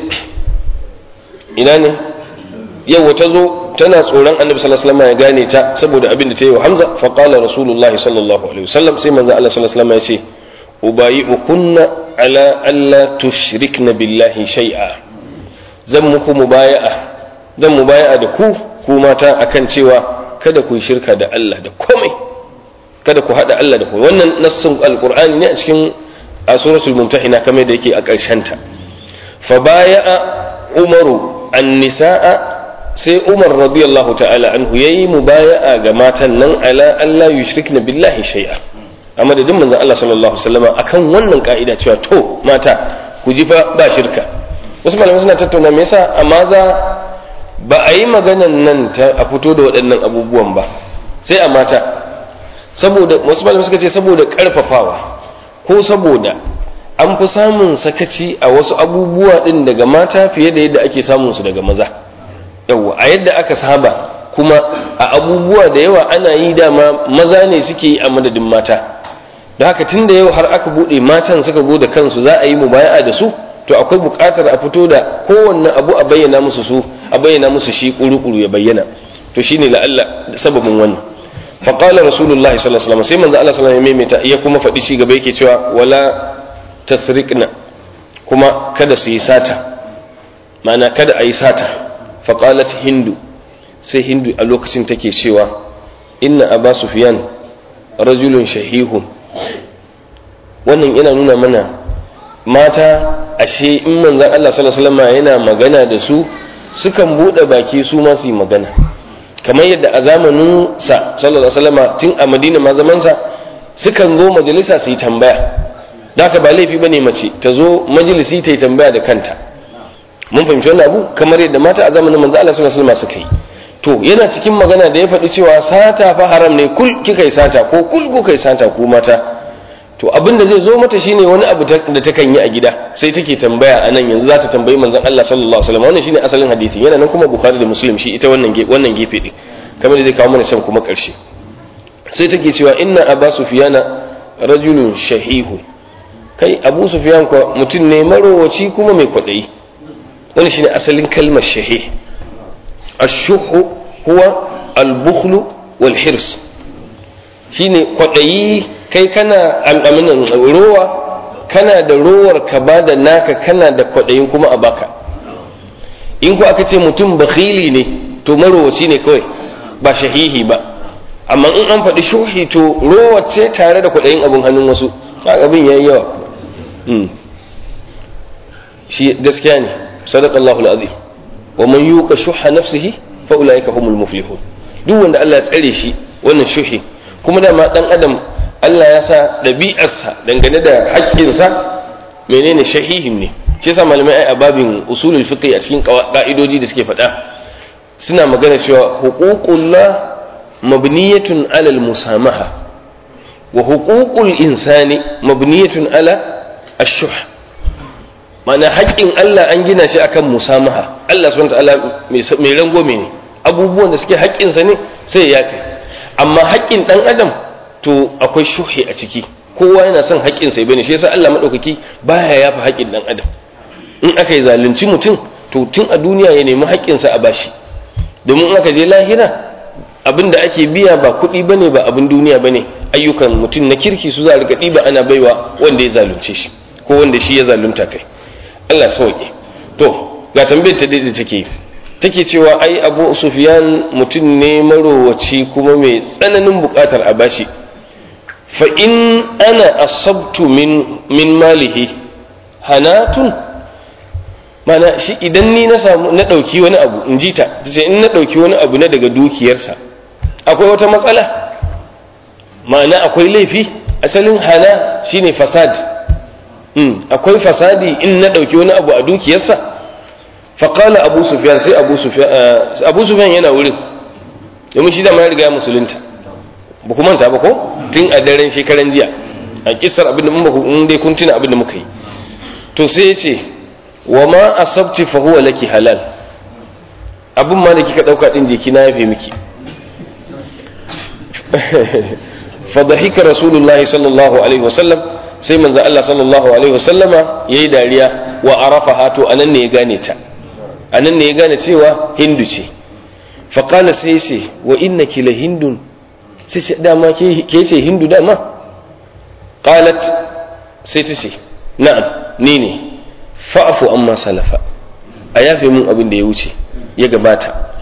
ina ne yau ta zo tana tsoron annabi sallallahu alaihi wasallam ya gane ta saboda abin da ta yi wa hamza fa qala rasulullahi sallallahu alaihi wasallam sai manzo Allah sallallahu alaihi wasallam ya ce ubayi'ukunna ala alla tushrikna billahi shay'a zan muku mubaya'a zan mubaya'a da ku ku mata akan cewa kada ku yi shirka da Allah da komai kada ku hada Allah da komai wannan nassin alqur'ani ne a cikin a suratul mumtahina kamar da yake a ƙarshen ta fa baya'a umaru an-nisaa sai umar radiyallahu ta'ala anhu yayi mubaya'a ga matan nan ala Allah yushrikna billahi shay'a a madadin manzon Allah sallallahu alaihi wasallam akan wannan ka'ida cewa to mata ku ji fa ba shirka wasu malamai suna tattauna me yasa a maza ba a yi maganan nan ta a fito da waɗannan abubuwan ba sai a mata saboda wasu malamai suka ce saboda karfafawa ko saboda an fi samun sakaci a wasu abubuwa din daga mata fiye da yadda ake samun su daga maza yawwa a yadda aka saba kuma a abubuwa da yawa ana yi dama maza ne suke yi a madadin mata da haka tun da yau har aka buɗe matan suka go da kansu za a yi mubaya'a da su to akwai buƙatar a fito da kowanne abu a bayyana musu su a bayyana musu shi kuru-kuru ya bayyana to shine la'alla sababin wannan fa qala rasulullahi sallallahu alaihi wasallam sai manzo Allah sallallahu alaihi wasallam ya kuma faɗi shi gaba yake cewa wala tasriqna kuma kada su yi sata ma'ana kada a yi sata fa qalat hindu sai hindu a lokacin take cewa inna aba sufyan rajulun shahihun wannan yana nuna mana mata ashe in manzan Allah sallallahu alaihi wasallam yana magana da su sukan bude baki su ma su yi magana kamar yadda a zamanin sa sallallahu alaihi wasallam tun a Madina ma zaman sa sukan zo majalisa su yi tambaya da haka ba laifi bane mace ta zo majalisi ta yi tambaya da kanta mun fahimci wannan abu kamar yadda mata a zamanin manzan Allah sallallahu alaihi wasallam suka yi to yana cikin magana da ya faɗi cewa sata fa haram ne kul kika yi sata ko kul kuka yi sata ko mata to abin da zai zo mata shine wani abu da ta kan yi a gida sai take tambaya a nan yanzu za ta tambayi manzon Allah sallallahu alaihi wasallam wannan shine asalin hadisi yana nan kuma Bukhari da Muslim shi ita wannan wannan gefe din kamar da zai kawo mana can kuma karshe sai take cewa inna Aba Sufyana rajulun shahihu kai Abu Sufyan ko mutum ne marowaci kuma mai kwadayi wannan shine asalin kalmar shahih ash-shuhu huwa al-bukhlu wal hirs shine kwadayi kai kana al'aminan rowa kana da rowar ka ba da naka kana da kwaɗayin kuma a baka in ku aka ce mutum bakhili ne to marowaci ne kawai ba shahihi ba amma in an faɗi shuhi to rowa ce tare da kwaɗayin abin hannun wasu abin ya yi yawa shi gaskiya ne sadaqallahu alazim wa man yuqa shuha nafsihi fa ulaika humul muflihun duk wanda Allah ya tsare shi wannan shuhi kuma dama dan adam Allah ya sa ɗabi'arsa dangane da haƙƙinsa menene shahihin ne shi yasa malamai ai a babin usulul fiqh a cikin ka'idoji da suke faɗa suna magana cewa huququllah mabniyatun alal musamaha wa huququl insani mabniyatun ala ash-shuh mana haƙƙin Allah an gina shi akan musamaha Allah subhanahu wa ta'ala mai rangwame ne abubuwan da suke haƙƙinsa ne sai ya kai amma haƙƙin ɗan adam to akwai shuhi a ciki kowa yana son haƙƙin sai bane shi yasa Allah madaukaki baya yafa haƙƙin dan adam in aka yi zalunci mutum to tun a duniya ya nemi haƙƙin sa a bashi domin in aka je lahira abin da ake biya ba kuɗi bane ba abin duniya bane ayyukan mutum na kirki su za a rika ɗiba ana baiwa wanda ya zalunce shi ko wanda shi ya zalunta kai Allah sauke to ga tambayar ta da take take cewa ai Abu Sufyan mutum ne marowaci kuma mai tsananin buƙatar a bashi fa in ana asabtu min min malihi hanatun mana shi idan ni na samu na dauki wani abu in ji ta tace in na dauki wani abu na daga dukiyarsa akwai wata matsala ma'ana akwai laifi asalin hana shine fasad mm. akwai fasadi in na dauki wani abu a dukiyarsa faƙala abu sufyan sai abu sufyan abu sufyan yana wurin domin shi da ma ya riga musulunta ba ku manta ba ko tun a daren shekaran jiya a kisar abin da muka in dai kun tuna abin da muka yi to sai ya ce wa ma asabti fa huwa laki halal abin ma da kika dauka din jeki na yafe miki fa dhahika rasulullahi sallallahu alaihi wasallam sai manzo Allah sallallahu alaihi wasallama yayi dariya wa arafaha to anan ne ya gane ta anan ne ya gane cewa hindu ce fa qala sai ce wa innaki la hindun sai ce dama ke ce hindu dama qalat sai ta ce na'am ni ne fa'afu amma salafa a yafe mun abin da ya wuce ya gabata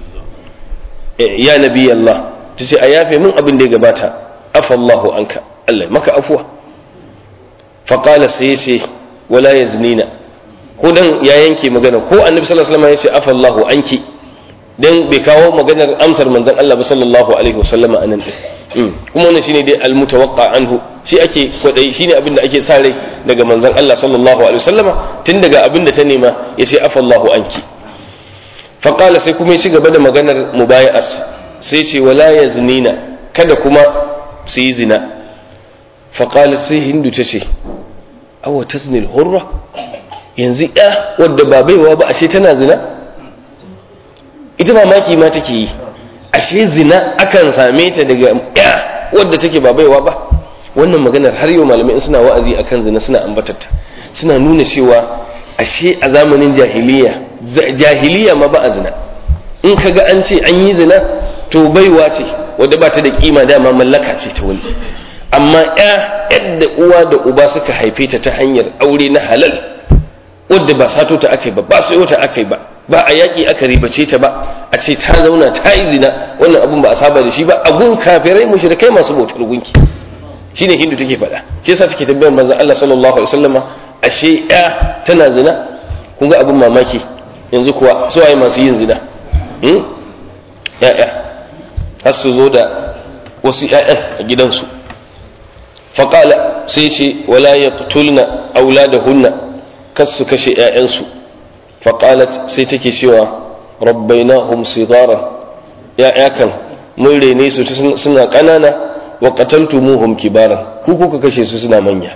ya nabi Allah ta ce a yafe mun abin da ya gabata afallahu anka Allah maka afuwa faƙala sai ce wala ya zinina ko dan ya yanke magana ko annabi sallallahu alaihi wasallam ya ce afallahu anki dan bai kawo maganar amsar manzon Allah ba sallallahu alaihi wasallam anan din kuma wannan shine dai almutawaqqa anhu shi ake kwadai shine abin da ake sa rai daga manzon Allah sallallahu alaihi wasallama tun daga abin da ta nema ya ce afallahu anki faqala sai kuma ya ci gaba da maganar mubaya'as sai ce wala yaznina kada kuma su yi zina faqala sai hindu ta ce awa taznil hurra yanzu ya wadda ba baiwa ba ashe tana zina ita mamaki ma take yi ashe zina akan same ta daga ya wadda take ba baiwa ba wannan maganar har yau malamai suna wa'azi akan zina suna ambatarta suna nuna cewa ashe a zamanin jahiliya jahiliya ma ba a zina in ka ga an ce an yi zina to baiwa ce wadda ba ta da kima dama mallaka ce ta wani amma ya yadda uwa da uba suka haife ta ta hanyar aure na halal wadda ba sato ta aka yi ba ba sayo ta aka yi ba ba a yaƙi aka ribace ta ba a ce ta zauna ta yi zina wannan abun ba a saba da shi ba a gun kafirai mushrikai masu bautar gunki shine hindu take faɗa shi yasa take tambayar manzon Allah sallallahu alaihi wasallama ashe ya tana zina kun ga abun mamaki yanzu kuwa su waye masu yin zina hmm? ya'ya har su zo da wasu ƴaƴan a gidansu faƙala sai ce wala yaqtulna auladahunna kas su kashe ƴaƴansu faƙalat sai take cewa rabbainahum sigara ya'ya kan mun rene su suna ƙanana wa qataltumuhum kibaran ku kuka kashe su suna manya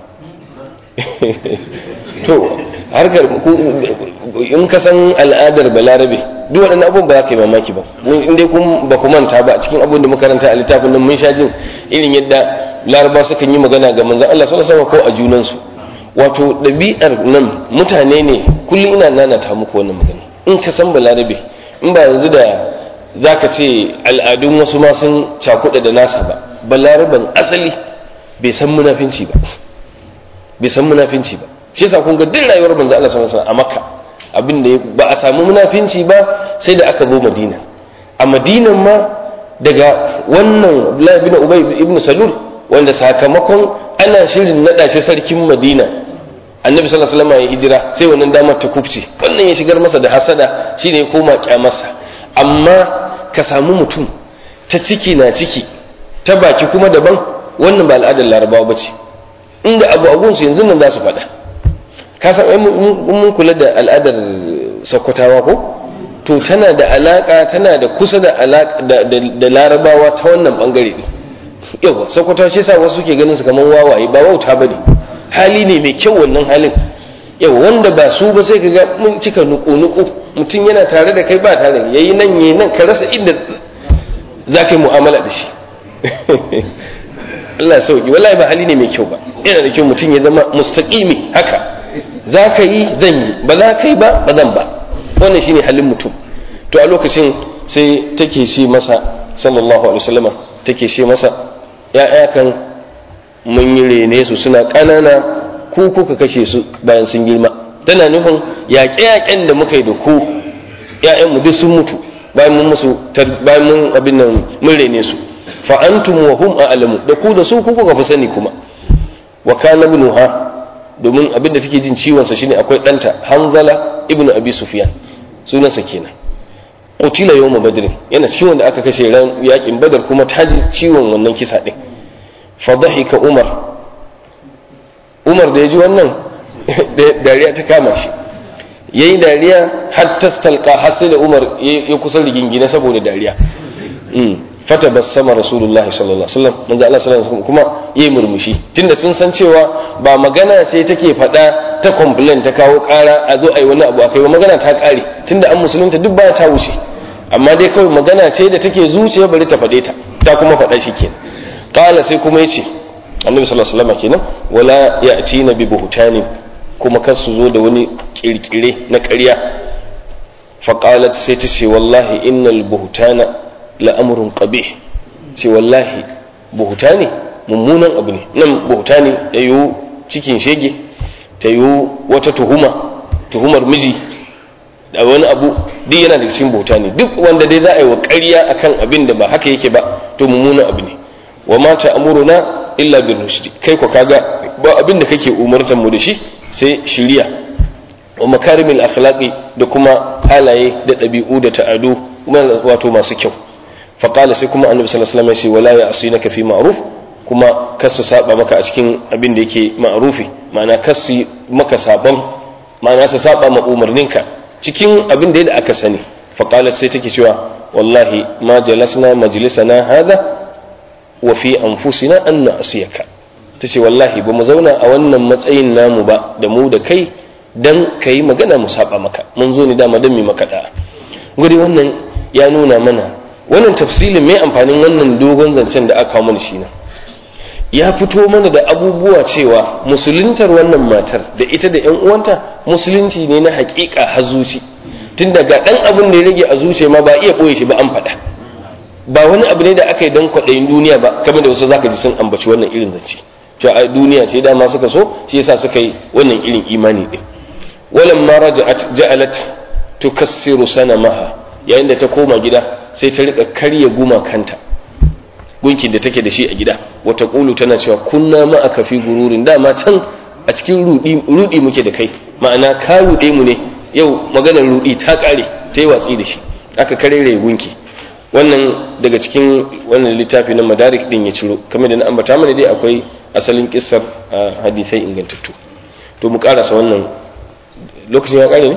to harkar in ka san al'adar balarabe duk waɗannan abubuwan ba za ka yi mamaki ba in dai kun ba ku manta ba cikin abin da makaranta a littafin nan mun sha jin irin yadda laraba sukan yi magana ga manzon Allah sallallahu alaihi wasallam ko a junansu wato ɗabi'ar nan mutane ne kullum ina nanata muku wannan magana in ka san balarabe in ba yanzu da za ka ce al'adun wasu ma sun cakuɗa da nasa ba balaraban asali bai san munafinci ba bai san munafinci ba shi yasa kun ga duk rayuwar manzo Allah sallallahu alaihi wasallam a Makka abin da ba a samu munafinci ba sai da aka zo Madina a Madinan ma daga wannan Abdullah ibn Ubay ibn Salul wanda sakamakon ana shirin nada shi sarkin Madina annabi sallallahu alaihi wasallam ya hijira sai wannan damar ta kubce wannan ya shigar masa da hasada shine ya koma kyamarsa amma ka samu mutum ta ciki na ciki ta baki kuma daban wannan ba al'adar larabawa ba ce inda abu agunsu yanzu nan za su faɗa ka san mun kula da al'adar sakkwatawa ko to tana da alaka tana da kusa da alaka da larabawa ta wannan bangare ne yawa sakkwatawa shi sa wasu ke ganin su kamar wawaye ba wauta bane hali ne mai kyau wannan halin yawa wanda ba su ba sai ka ga mun cika nuku-nuku mutum yana tare da kai ba tare yayi nan yayi nan ka rasa inda za ka yi mu'amala da shi Allah ya sauki wallahi ba hali ne mai kyau ba yana da kyau mutum ya zama mustaqimi haka za ka yi zan yi ba za ka yi ba ba zan ba wannan shine halin mutum to a lokacin sai take ce masa sallallahu alaihi wasallama take ce masa ya'ya kan mun yi rene su suna ƙanana ku kuka kashe su bayan sun girma tana nufin yaƙe-yaƙen da muka yi da ku ‘ya'yanmu duk sun mutu bayan mun musu bayan mun abin nan mun rene su fa antum wa hum a'lamu da ku da su ku kuka fi sani kuma wa kana ibnuha domin abin da take jin ciwon sa shine akwai ɗanta Hanzala ibnu Abi Sufyan sunansa kenan qutila yawma badr yana ciwon da aka kashe ran yakin badar kuma ta ji ciwon wannan kisa din fa dhahika Umar Umar da ya ji wannan dariya ta kama shi yayi dariya har tastalqa har sai da Umar ya kusa rigingine saboda dariya fata bassama rasulullahi sallallahu alaihi wasallam manzo Allah sallallahu alaihi wasallam kuma yayi murmushi tunda sun san cewa ba magana ce take faɗa ta complain ta kawo kara a zo a yi wani abu akai ba magana ta kare tunda an musulunta duk baya ta wuce amma dai kawai magana ce da take zuciya bari ta faɗe ta ta kuma faɗa shi kenan qala sai kuma yace annabi sallallahu alaihi wasallam kenan wala ya'tina bi buhtanin kuma kar su zo da wani kirkire na ƙarya faƙalat sai ta ce wallahi innal buhutana la'amurin qabih ce wallahi buhutani mummunan abu ne nan buhutani ya yiwu cikin shege ta yiwu wata tuhuma tuhumar miji da wani abu duk yana da cikin buhutani duk wanda dai za a yi wa ƙarya akan abin da ba haka yake ba to mummunan abu ne wa mata amuruna illa bin rushdi kai ko kaga ba abin da kake umartan mu da shi sai shiriya wa makarimil akhlaqi da kuma halaye da ɗabi'u da ta'adu wato masu kyau faƙala sai kuma annabi sallallahu alaihi wasallam ya ce wala ya asinaka fi ma'ruf kuma kasu saba maka a cikin abin da yake ma'rufi ma'ana kasu maka saban ma'ana su saba ma umarninka cikin abin da aka sani faƙala sai take cewa wallahi ma jalasna majlisana hada wa fi anfusina an na'siyaka tace wallahi ba mu zauna a wannan matsayin namu ba da mu da kai dan ka yi magana mu saba maka mun zo ni dama don mai maka da'a gudi wannan ya nuna mana wannan tafsilin mai amfanin wannan dogon zancen da aka mana shi na ya fito mana da abubuwa cewa musuluntar wannan matar da ita da yan uwanta musulunci ne na hakika hazuci tun daga dan abin da ya rage a zuciya ma ba iya boye shi ba an faɗa ba wani abu ne da aka yi don kwaɗayin duniya ba kamar da wasu zaka ji sun ambaci wannan irin zance cewa a duniya ce dama suka so shi yasa suka yi wannan irin imani din walamma raja'at ja'alat tukassiru sanamaha yayin da ta koma gida sai ta rika karya gumakanta gunkin da take da shi a gida wata kulu tana cewa kunna ma aka fi gururin dama can a cikin rudi rudi muke da kai ma'ana ka rude mu ne yau maganar rudi ta kare ta yi watsi da shi aka karere gunki wannan daga cikin wannan littafi na madarik din ya ciro kamar da na ambata mana dai akwai asalin kissar hadisai ingantattu to mu karasa wannan lokacin ya kare ne?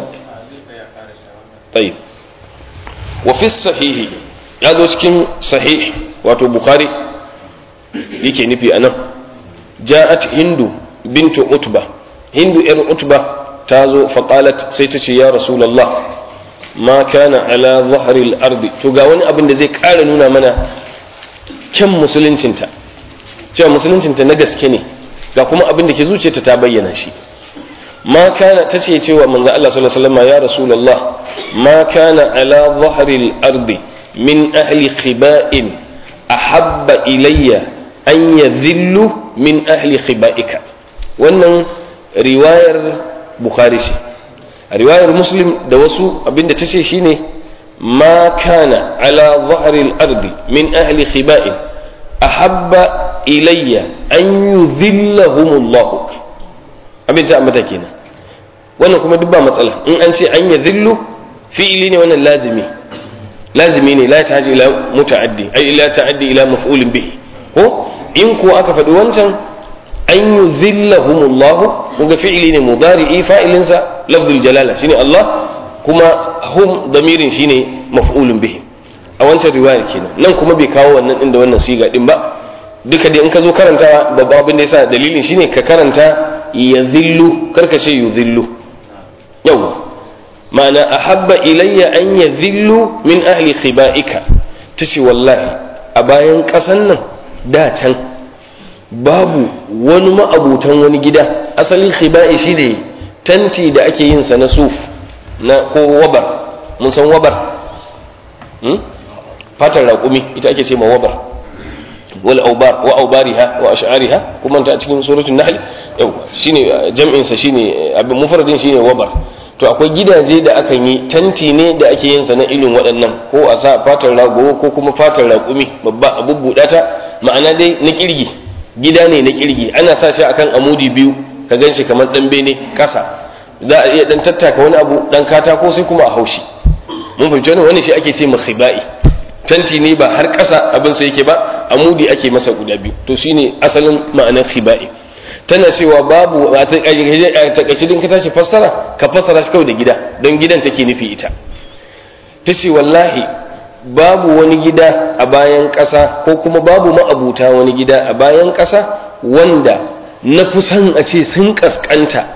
tsayi wa fi sahihi ya zo cikin sahih wato bukhari yake nufi a nan ja'at hindu bintu utba hindu yar utba ta zo faƙalat sai ta ce ya rasulallah ma kana ala zaharil ardi to ga wani abin da zai ƙara nuna mana kyan musuluncinta cewa musuluncinta na gaske ne ga kuma abin da ke zuciyarta ta bayyana shi ما كان تسي cewa manzo Allah sallallahu alaihi wasallam ya rasulullah ma kana ala dhahril ardi min ahli khiba'in ahabba ilayya an yadhillu min ahli khiba'ika wannan riwayar bukhari ce riwayar muslim da wasu abinda tace shine ma kana ala dhahril ardi min ahli khiba'in ahabba ilayya an yudhillahumullah abin ta ambata kenan wannan kuma duk ba matsala in an ce an ya zillu fi'ili ne wannan lazimi lazimi ne la ta'addi ila muta'addi ai ila ta'addi ila maf'ulin bihi ko in ko aka faɗi wancan an yuzillahumullah kuga fi'ili ne mudari'i fa'ilin sa lafzul jalala shine Allah kuma hum damirin shine maf'ulun bihi a wancan riwayar kenan nan kuma bai kawo wannan din da wannan siga din ba duka dai in ka zo karantawa babban abin da yasa dalilin shine ka karanta ya zillu karka ce yu zillu yau ma'ana ahabba ilayya an ya zillu min ahli khiba'ika ta ce wallahi a bayan ƙasan nan da can babu wani ma'abutan wani gida asalin khiba'i shi ne tanti da ake yin sa na suf na ko wabar mun san wabar fatar raƙumi ita ake ce ma wabar wal aubar wa aubariha wa ash'ariha kuma ta cikin suratul nahl yau shine jam'in sa shine abin mufradin shine wabar to akwai gidaje da akan yi tanti ne da ake yin sa na irin waɗannan ko a sa fatar rago ko kuma fatar raƙumi babba a bubbuɗa ta ma'ana dai na kirgi gida ne na kirgi ana sa shi akan amudi biyu ka ganshi kamar dan bene kasa za a iya dan tattaka wani abu dan katako sai kuma a haushi mun fahimci wani shi ake ce khibai tanti ne ba har ƙasa abin sai yake ba amudi ake masa guda biyu to shine asalin ma'anar khibai tana cewa babu a takaice din ka tashi fassara ka fassara shi kawai da gida don gidan take nufi ita ta ce wallahi babu wani gida a bayan ƙasa ko kuma babu ma'abuta wani gida a bayan ƙasa wanda na fi son a ce sun ƙasƙanta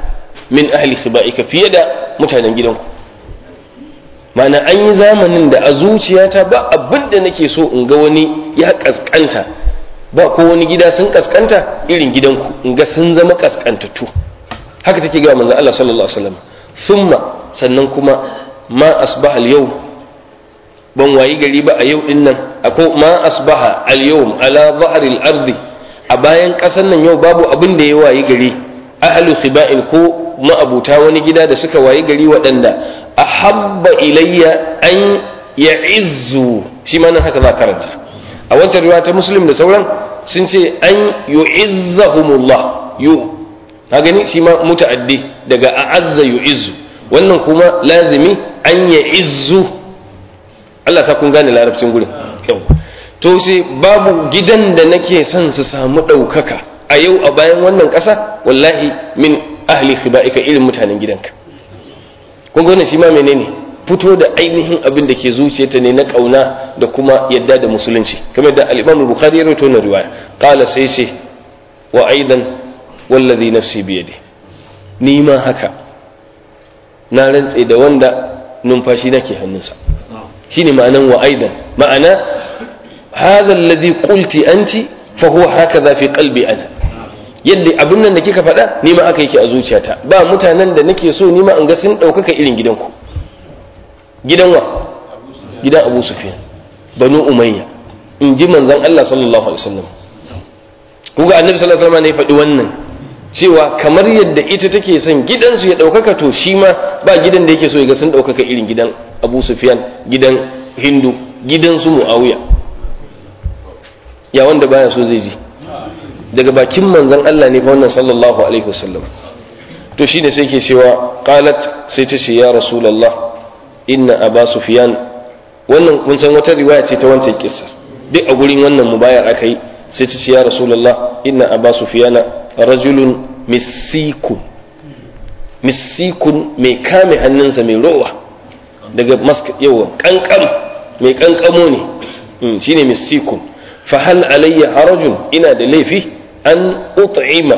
min ahli khiba'ika fiye da mutanen gidanku ma'ana an yi zamanin da a zuciyata ba abin da nake so in ga wani ya kaskanta ba ko wani gida sun kaskanta irin gidanku in ga sun zama kaskantattu haka take ga manzo Allah sallallahu alaihi wasallam thumma sannan kuma ma asbaha al-yau ban wayi gari ba a yau din nan akwai ma asbaha al-yawm ala dhahril ardi a bayan kasan nan yau babu abin da ya wayi gari ahlu khiba'in ko ma'abuta wani gida da suka wayi gari waɗanda ahabba ilayya an ya'izzu shi ma nan haka za karanta a wancan riwaya ta muslim da sauran sun ce an yu'izzahumullah yu ka gani shi ma muta'addi daga a'azza yu'izzu wannan kuma lazimi an ya'izzu Allah ta kun gane larabcin gurin yau to sai babu gidan da nake son su samu ɗaukaka a yau a bayan wannan ƙasa wallahi min ahli khiba'ika irin mutanen gidanka kun ga wannan shi ma menene fito da ainihin abin da ke zuciyarta ne na kauna da kuma yadda da musulunci kamar da al-Imam Bukhari ya rawaito na riwaya qala sai ce wa aidan wallazi nafsi bi yadi ni ma haka na rantse da wanda numfashi nake hannunsa shine ma'anan wa aidan ma'ana hadha alladhi qulti anti fa huwa hakaza fi qalbi ana yadda abin nan da kika faɗa ni ma aka yake a zuciyata ba mutanen da nake so ni ma in ga sun ɗaukaka irin gidanku gidan wa gidan abu sufyan banu umayya in ji manzon Allah sallallahu alaihi wasallam kuga annabi sallallahu alaihi wasallam ne faɗi wannan cewa kamar yadda ita take son gidansu ya ɗaukaka to shi ma ba gidan da yake so ya ga sun ɗaukaka irin gidan abu sufyan gidan hindu gidan su muawiya ya wanda baya so zai ji daga bakin manzon Allah ne fa wannan sallallahu alaihi wasallam to shine sai ke cewa qalat sai ta ce ya rasulullah inna aba sufyan wannan mun san wata riwaya ce ta wancan kissa duk a gurin wannan mubayar aka yi sai ta ce ya rasulullah inna aba sufyan rajulun misikun misikun mai kame hannunsa mai rowa daga maska yawa kankam mai kankamo ne shine misikun fa hal alayya harajun ina da laifi an ut'ima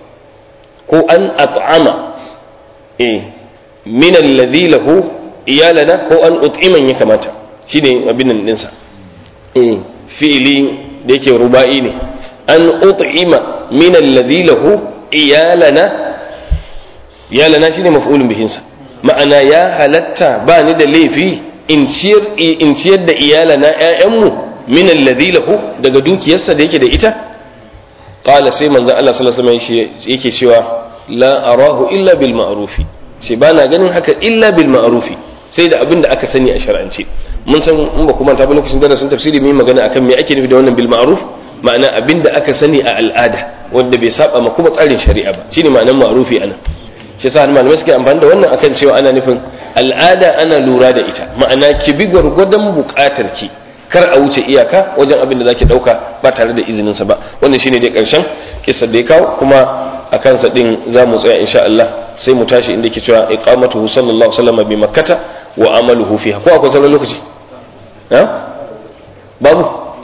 ko an at'ama eh min alladhi lahu iyalana ko an ut'iman ya kamata shine abin nan dinsa eh fi'ili da yake ruba'i ne an ut'ima min alladhi lahu iyalana iyalana shine maf'ulun bihin sa ma'ana ya halatta ba ni da laifi in ciyar in ciyar da iyalana ƴaƴanmu min alladhi lahu daga dukiyarsa da yake da ita qala sai manzo Allah sallallahu alaihi wasallam yake cewa la arahu illa bil ma'rufi sai ba na ganin haka illa bil ma'rufi sai da abin da aka sani a shar'ance mun san in ba kuma ta ba lokacin darasin tafsiri mun magana akan me ake nufi da wannan bil ma'ruf ma'ana abin da aka sani a al'ada wanda bai saba ma kuma tsarin shari'a ba shine ma'anar ma'rufi ana shi yasa malamai suke amfani da wannan akan cewa ana nufin al'ada ana lura da ita ma'ana ki bi gwargwadon buƙatar ki kar a wuce iyaka wajen abin da zaki dauka ba tare da izinin sa ba wannan shine dai karshen kissa da ya kawo kuma a kansa din za mu tsaya insha Allah sai mu tashi inda ke cewa iqamatuhu sallallahu alaihi wasallam bi makkata wa amaluhu fiha ko akwai sauran lokaci ha babu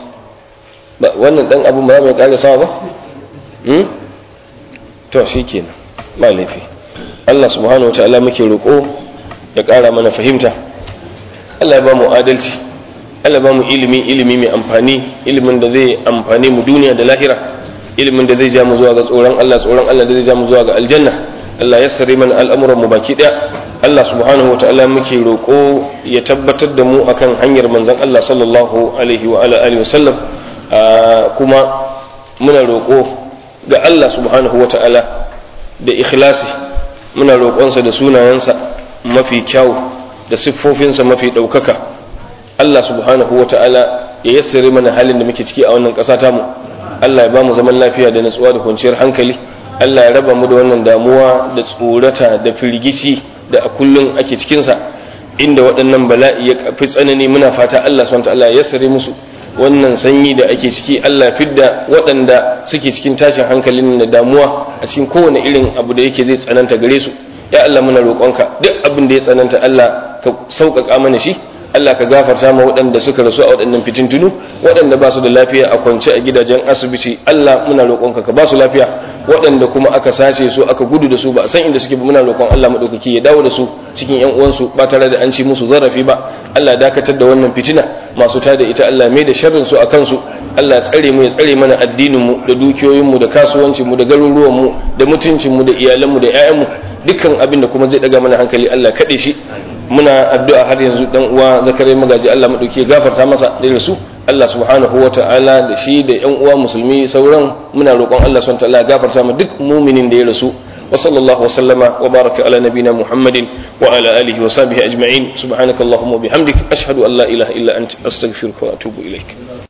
ba wannan dan abu ba mai kare sawa ba hmm to shikenan ba laifi Allah subhanahu wataala muke roƙo ya ƙara mana fahimta Allah ya ba mu adalci Allah ba mu ilimi ilimi mai amfani ilimin da zai amfani mu duniya da lahira ilimin da zai ja mu zuwa ga tsoron Allah tsoron Allah da zai ja mu zuwa ga aljanna Allah ya sare mana al'amuran mu baki daya Allah subhanahu wa ta'ala muke roƙo ya tabbatar da mu akan hanyar manzon Allah sallallahu alaihi wa ala alihi wasallam kuma muna roƙo ga Allah subhanahu wa ta'ala da ikhlasi muna roƙonsa da sunayensa mafi kyau da siffofinsa mafi ɗaukaka Allah subhanahu wa ta'ala ya yassare mana halin da muke ciki a wannan ƙasa tamu Allah ya ba mu zaman lafiya da natsuwa da kwanciyar hankali Allah ya raba mu da wannan damuwa da tsorata da firgici da a kullum ake cikinsa inda waɗannan bala'i ya fi tsanani muna fata Allah subhanahu wa ta'ala ya yassare musu wannan sanyi da ake ciki Allah fidda waɗanda suke cikin tashin hankalin da damuwa a cikin kowane irin abu da yake zai tsananta gare su ya Allah muna roƙonka duk abin da ya tsananta Allah ka sauƙaƙa mana shi Allah ka gafarta ma waɗanda suka rasu a waɗannan fitintunu waɗanda ba su da lafiya a kwance a gidajen asibiti Allah muna roƙonka ka ba su lafiya waɗanda kuma aka sace su aka gudu da su ba a san inda suke ba muna roƙon Allah madaukaki ya dawo da su cikin ƴan uwansu ba tare da an ci musu zarafi ba Allah ya dakatar da wannan fitina masu tada ita Allah mai da sharrin su akan su Allah ya tsare mu ya tsare mana addinin mu da dukiyoyin mu da kasuwancin mu da garuruwan mu da mutuncin mu da iyalan mu da ƴaƴan mu dukkan abin da kuma zai daga mana hankali Allah kaɗe shi muna addu'a har yanzu dan uwa zakare magaji Allah madauki ya gafarta masa da rasu Allah subhanahu wa ta'ala da shi da yan uwa musulmi sauran muna roƙon Allah subhanahu wa ta'ala ya gafarta mu duk muminin da ya rasu wa sallallahu wa sallama wa baraka ala nabina Muhammadin wa ala alihi wa sahbihi ajma'in subhanakallahumma wa bihamdik ashhadu an la ilaha illa anta astaghfiruka wa atubu ilaik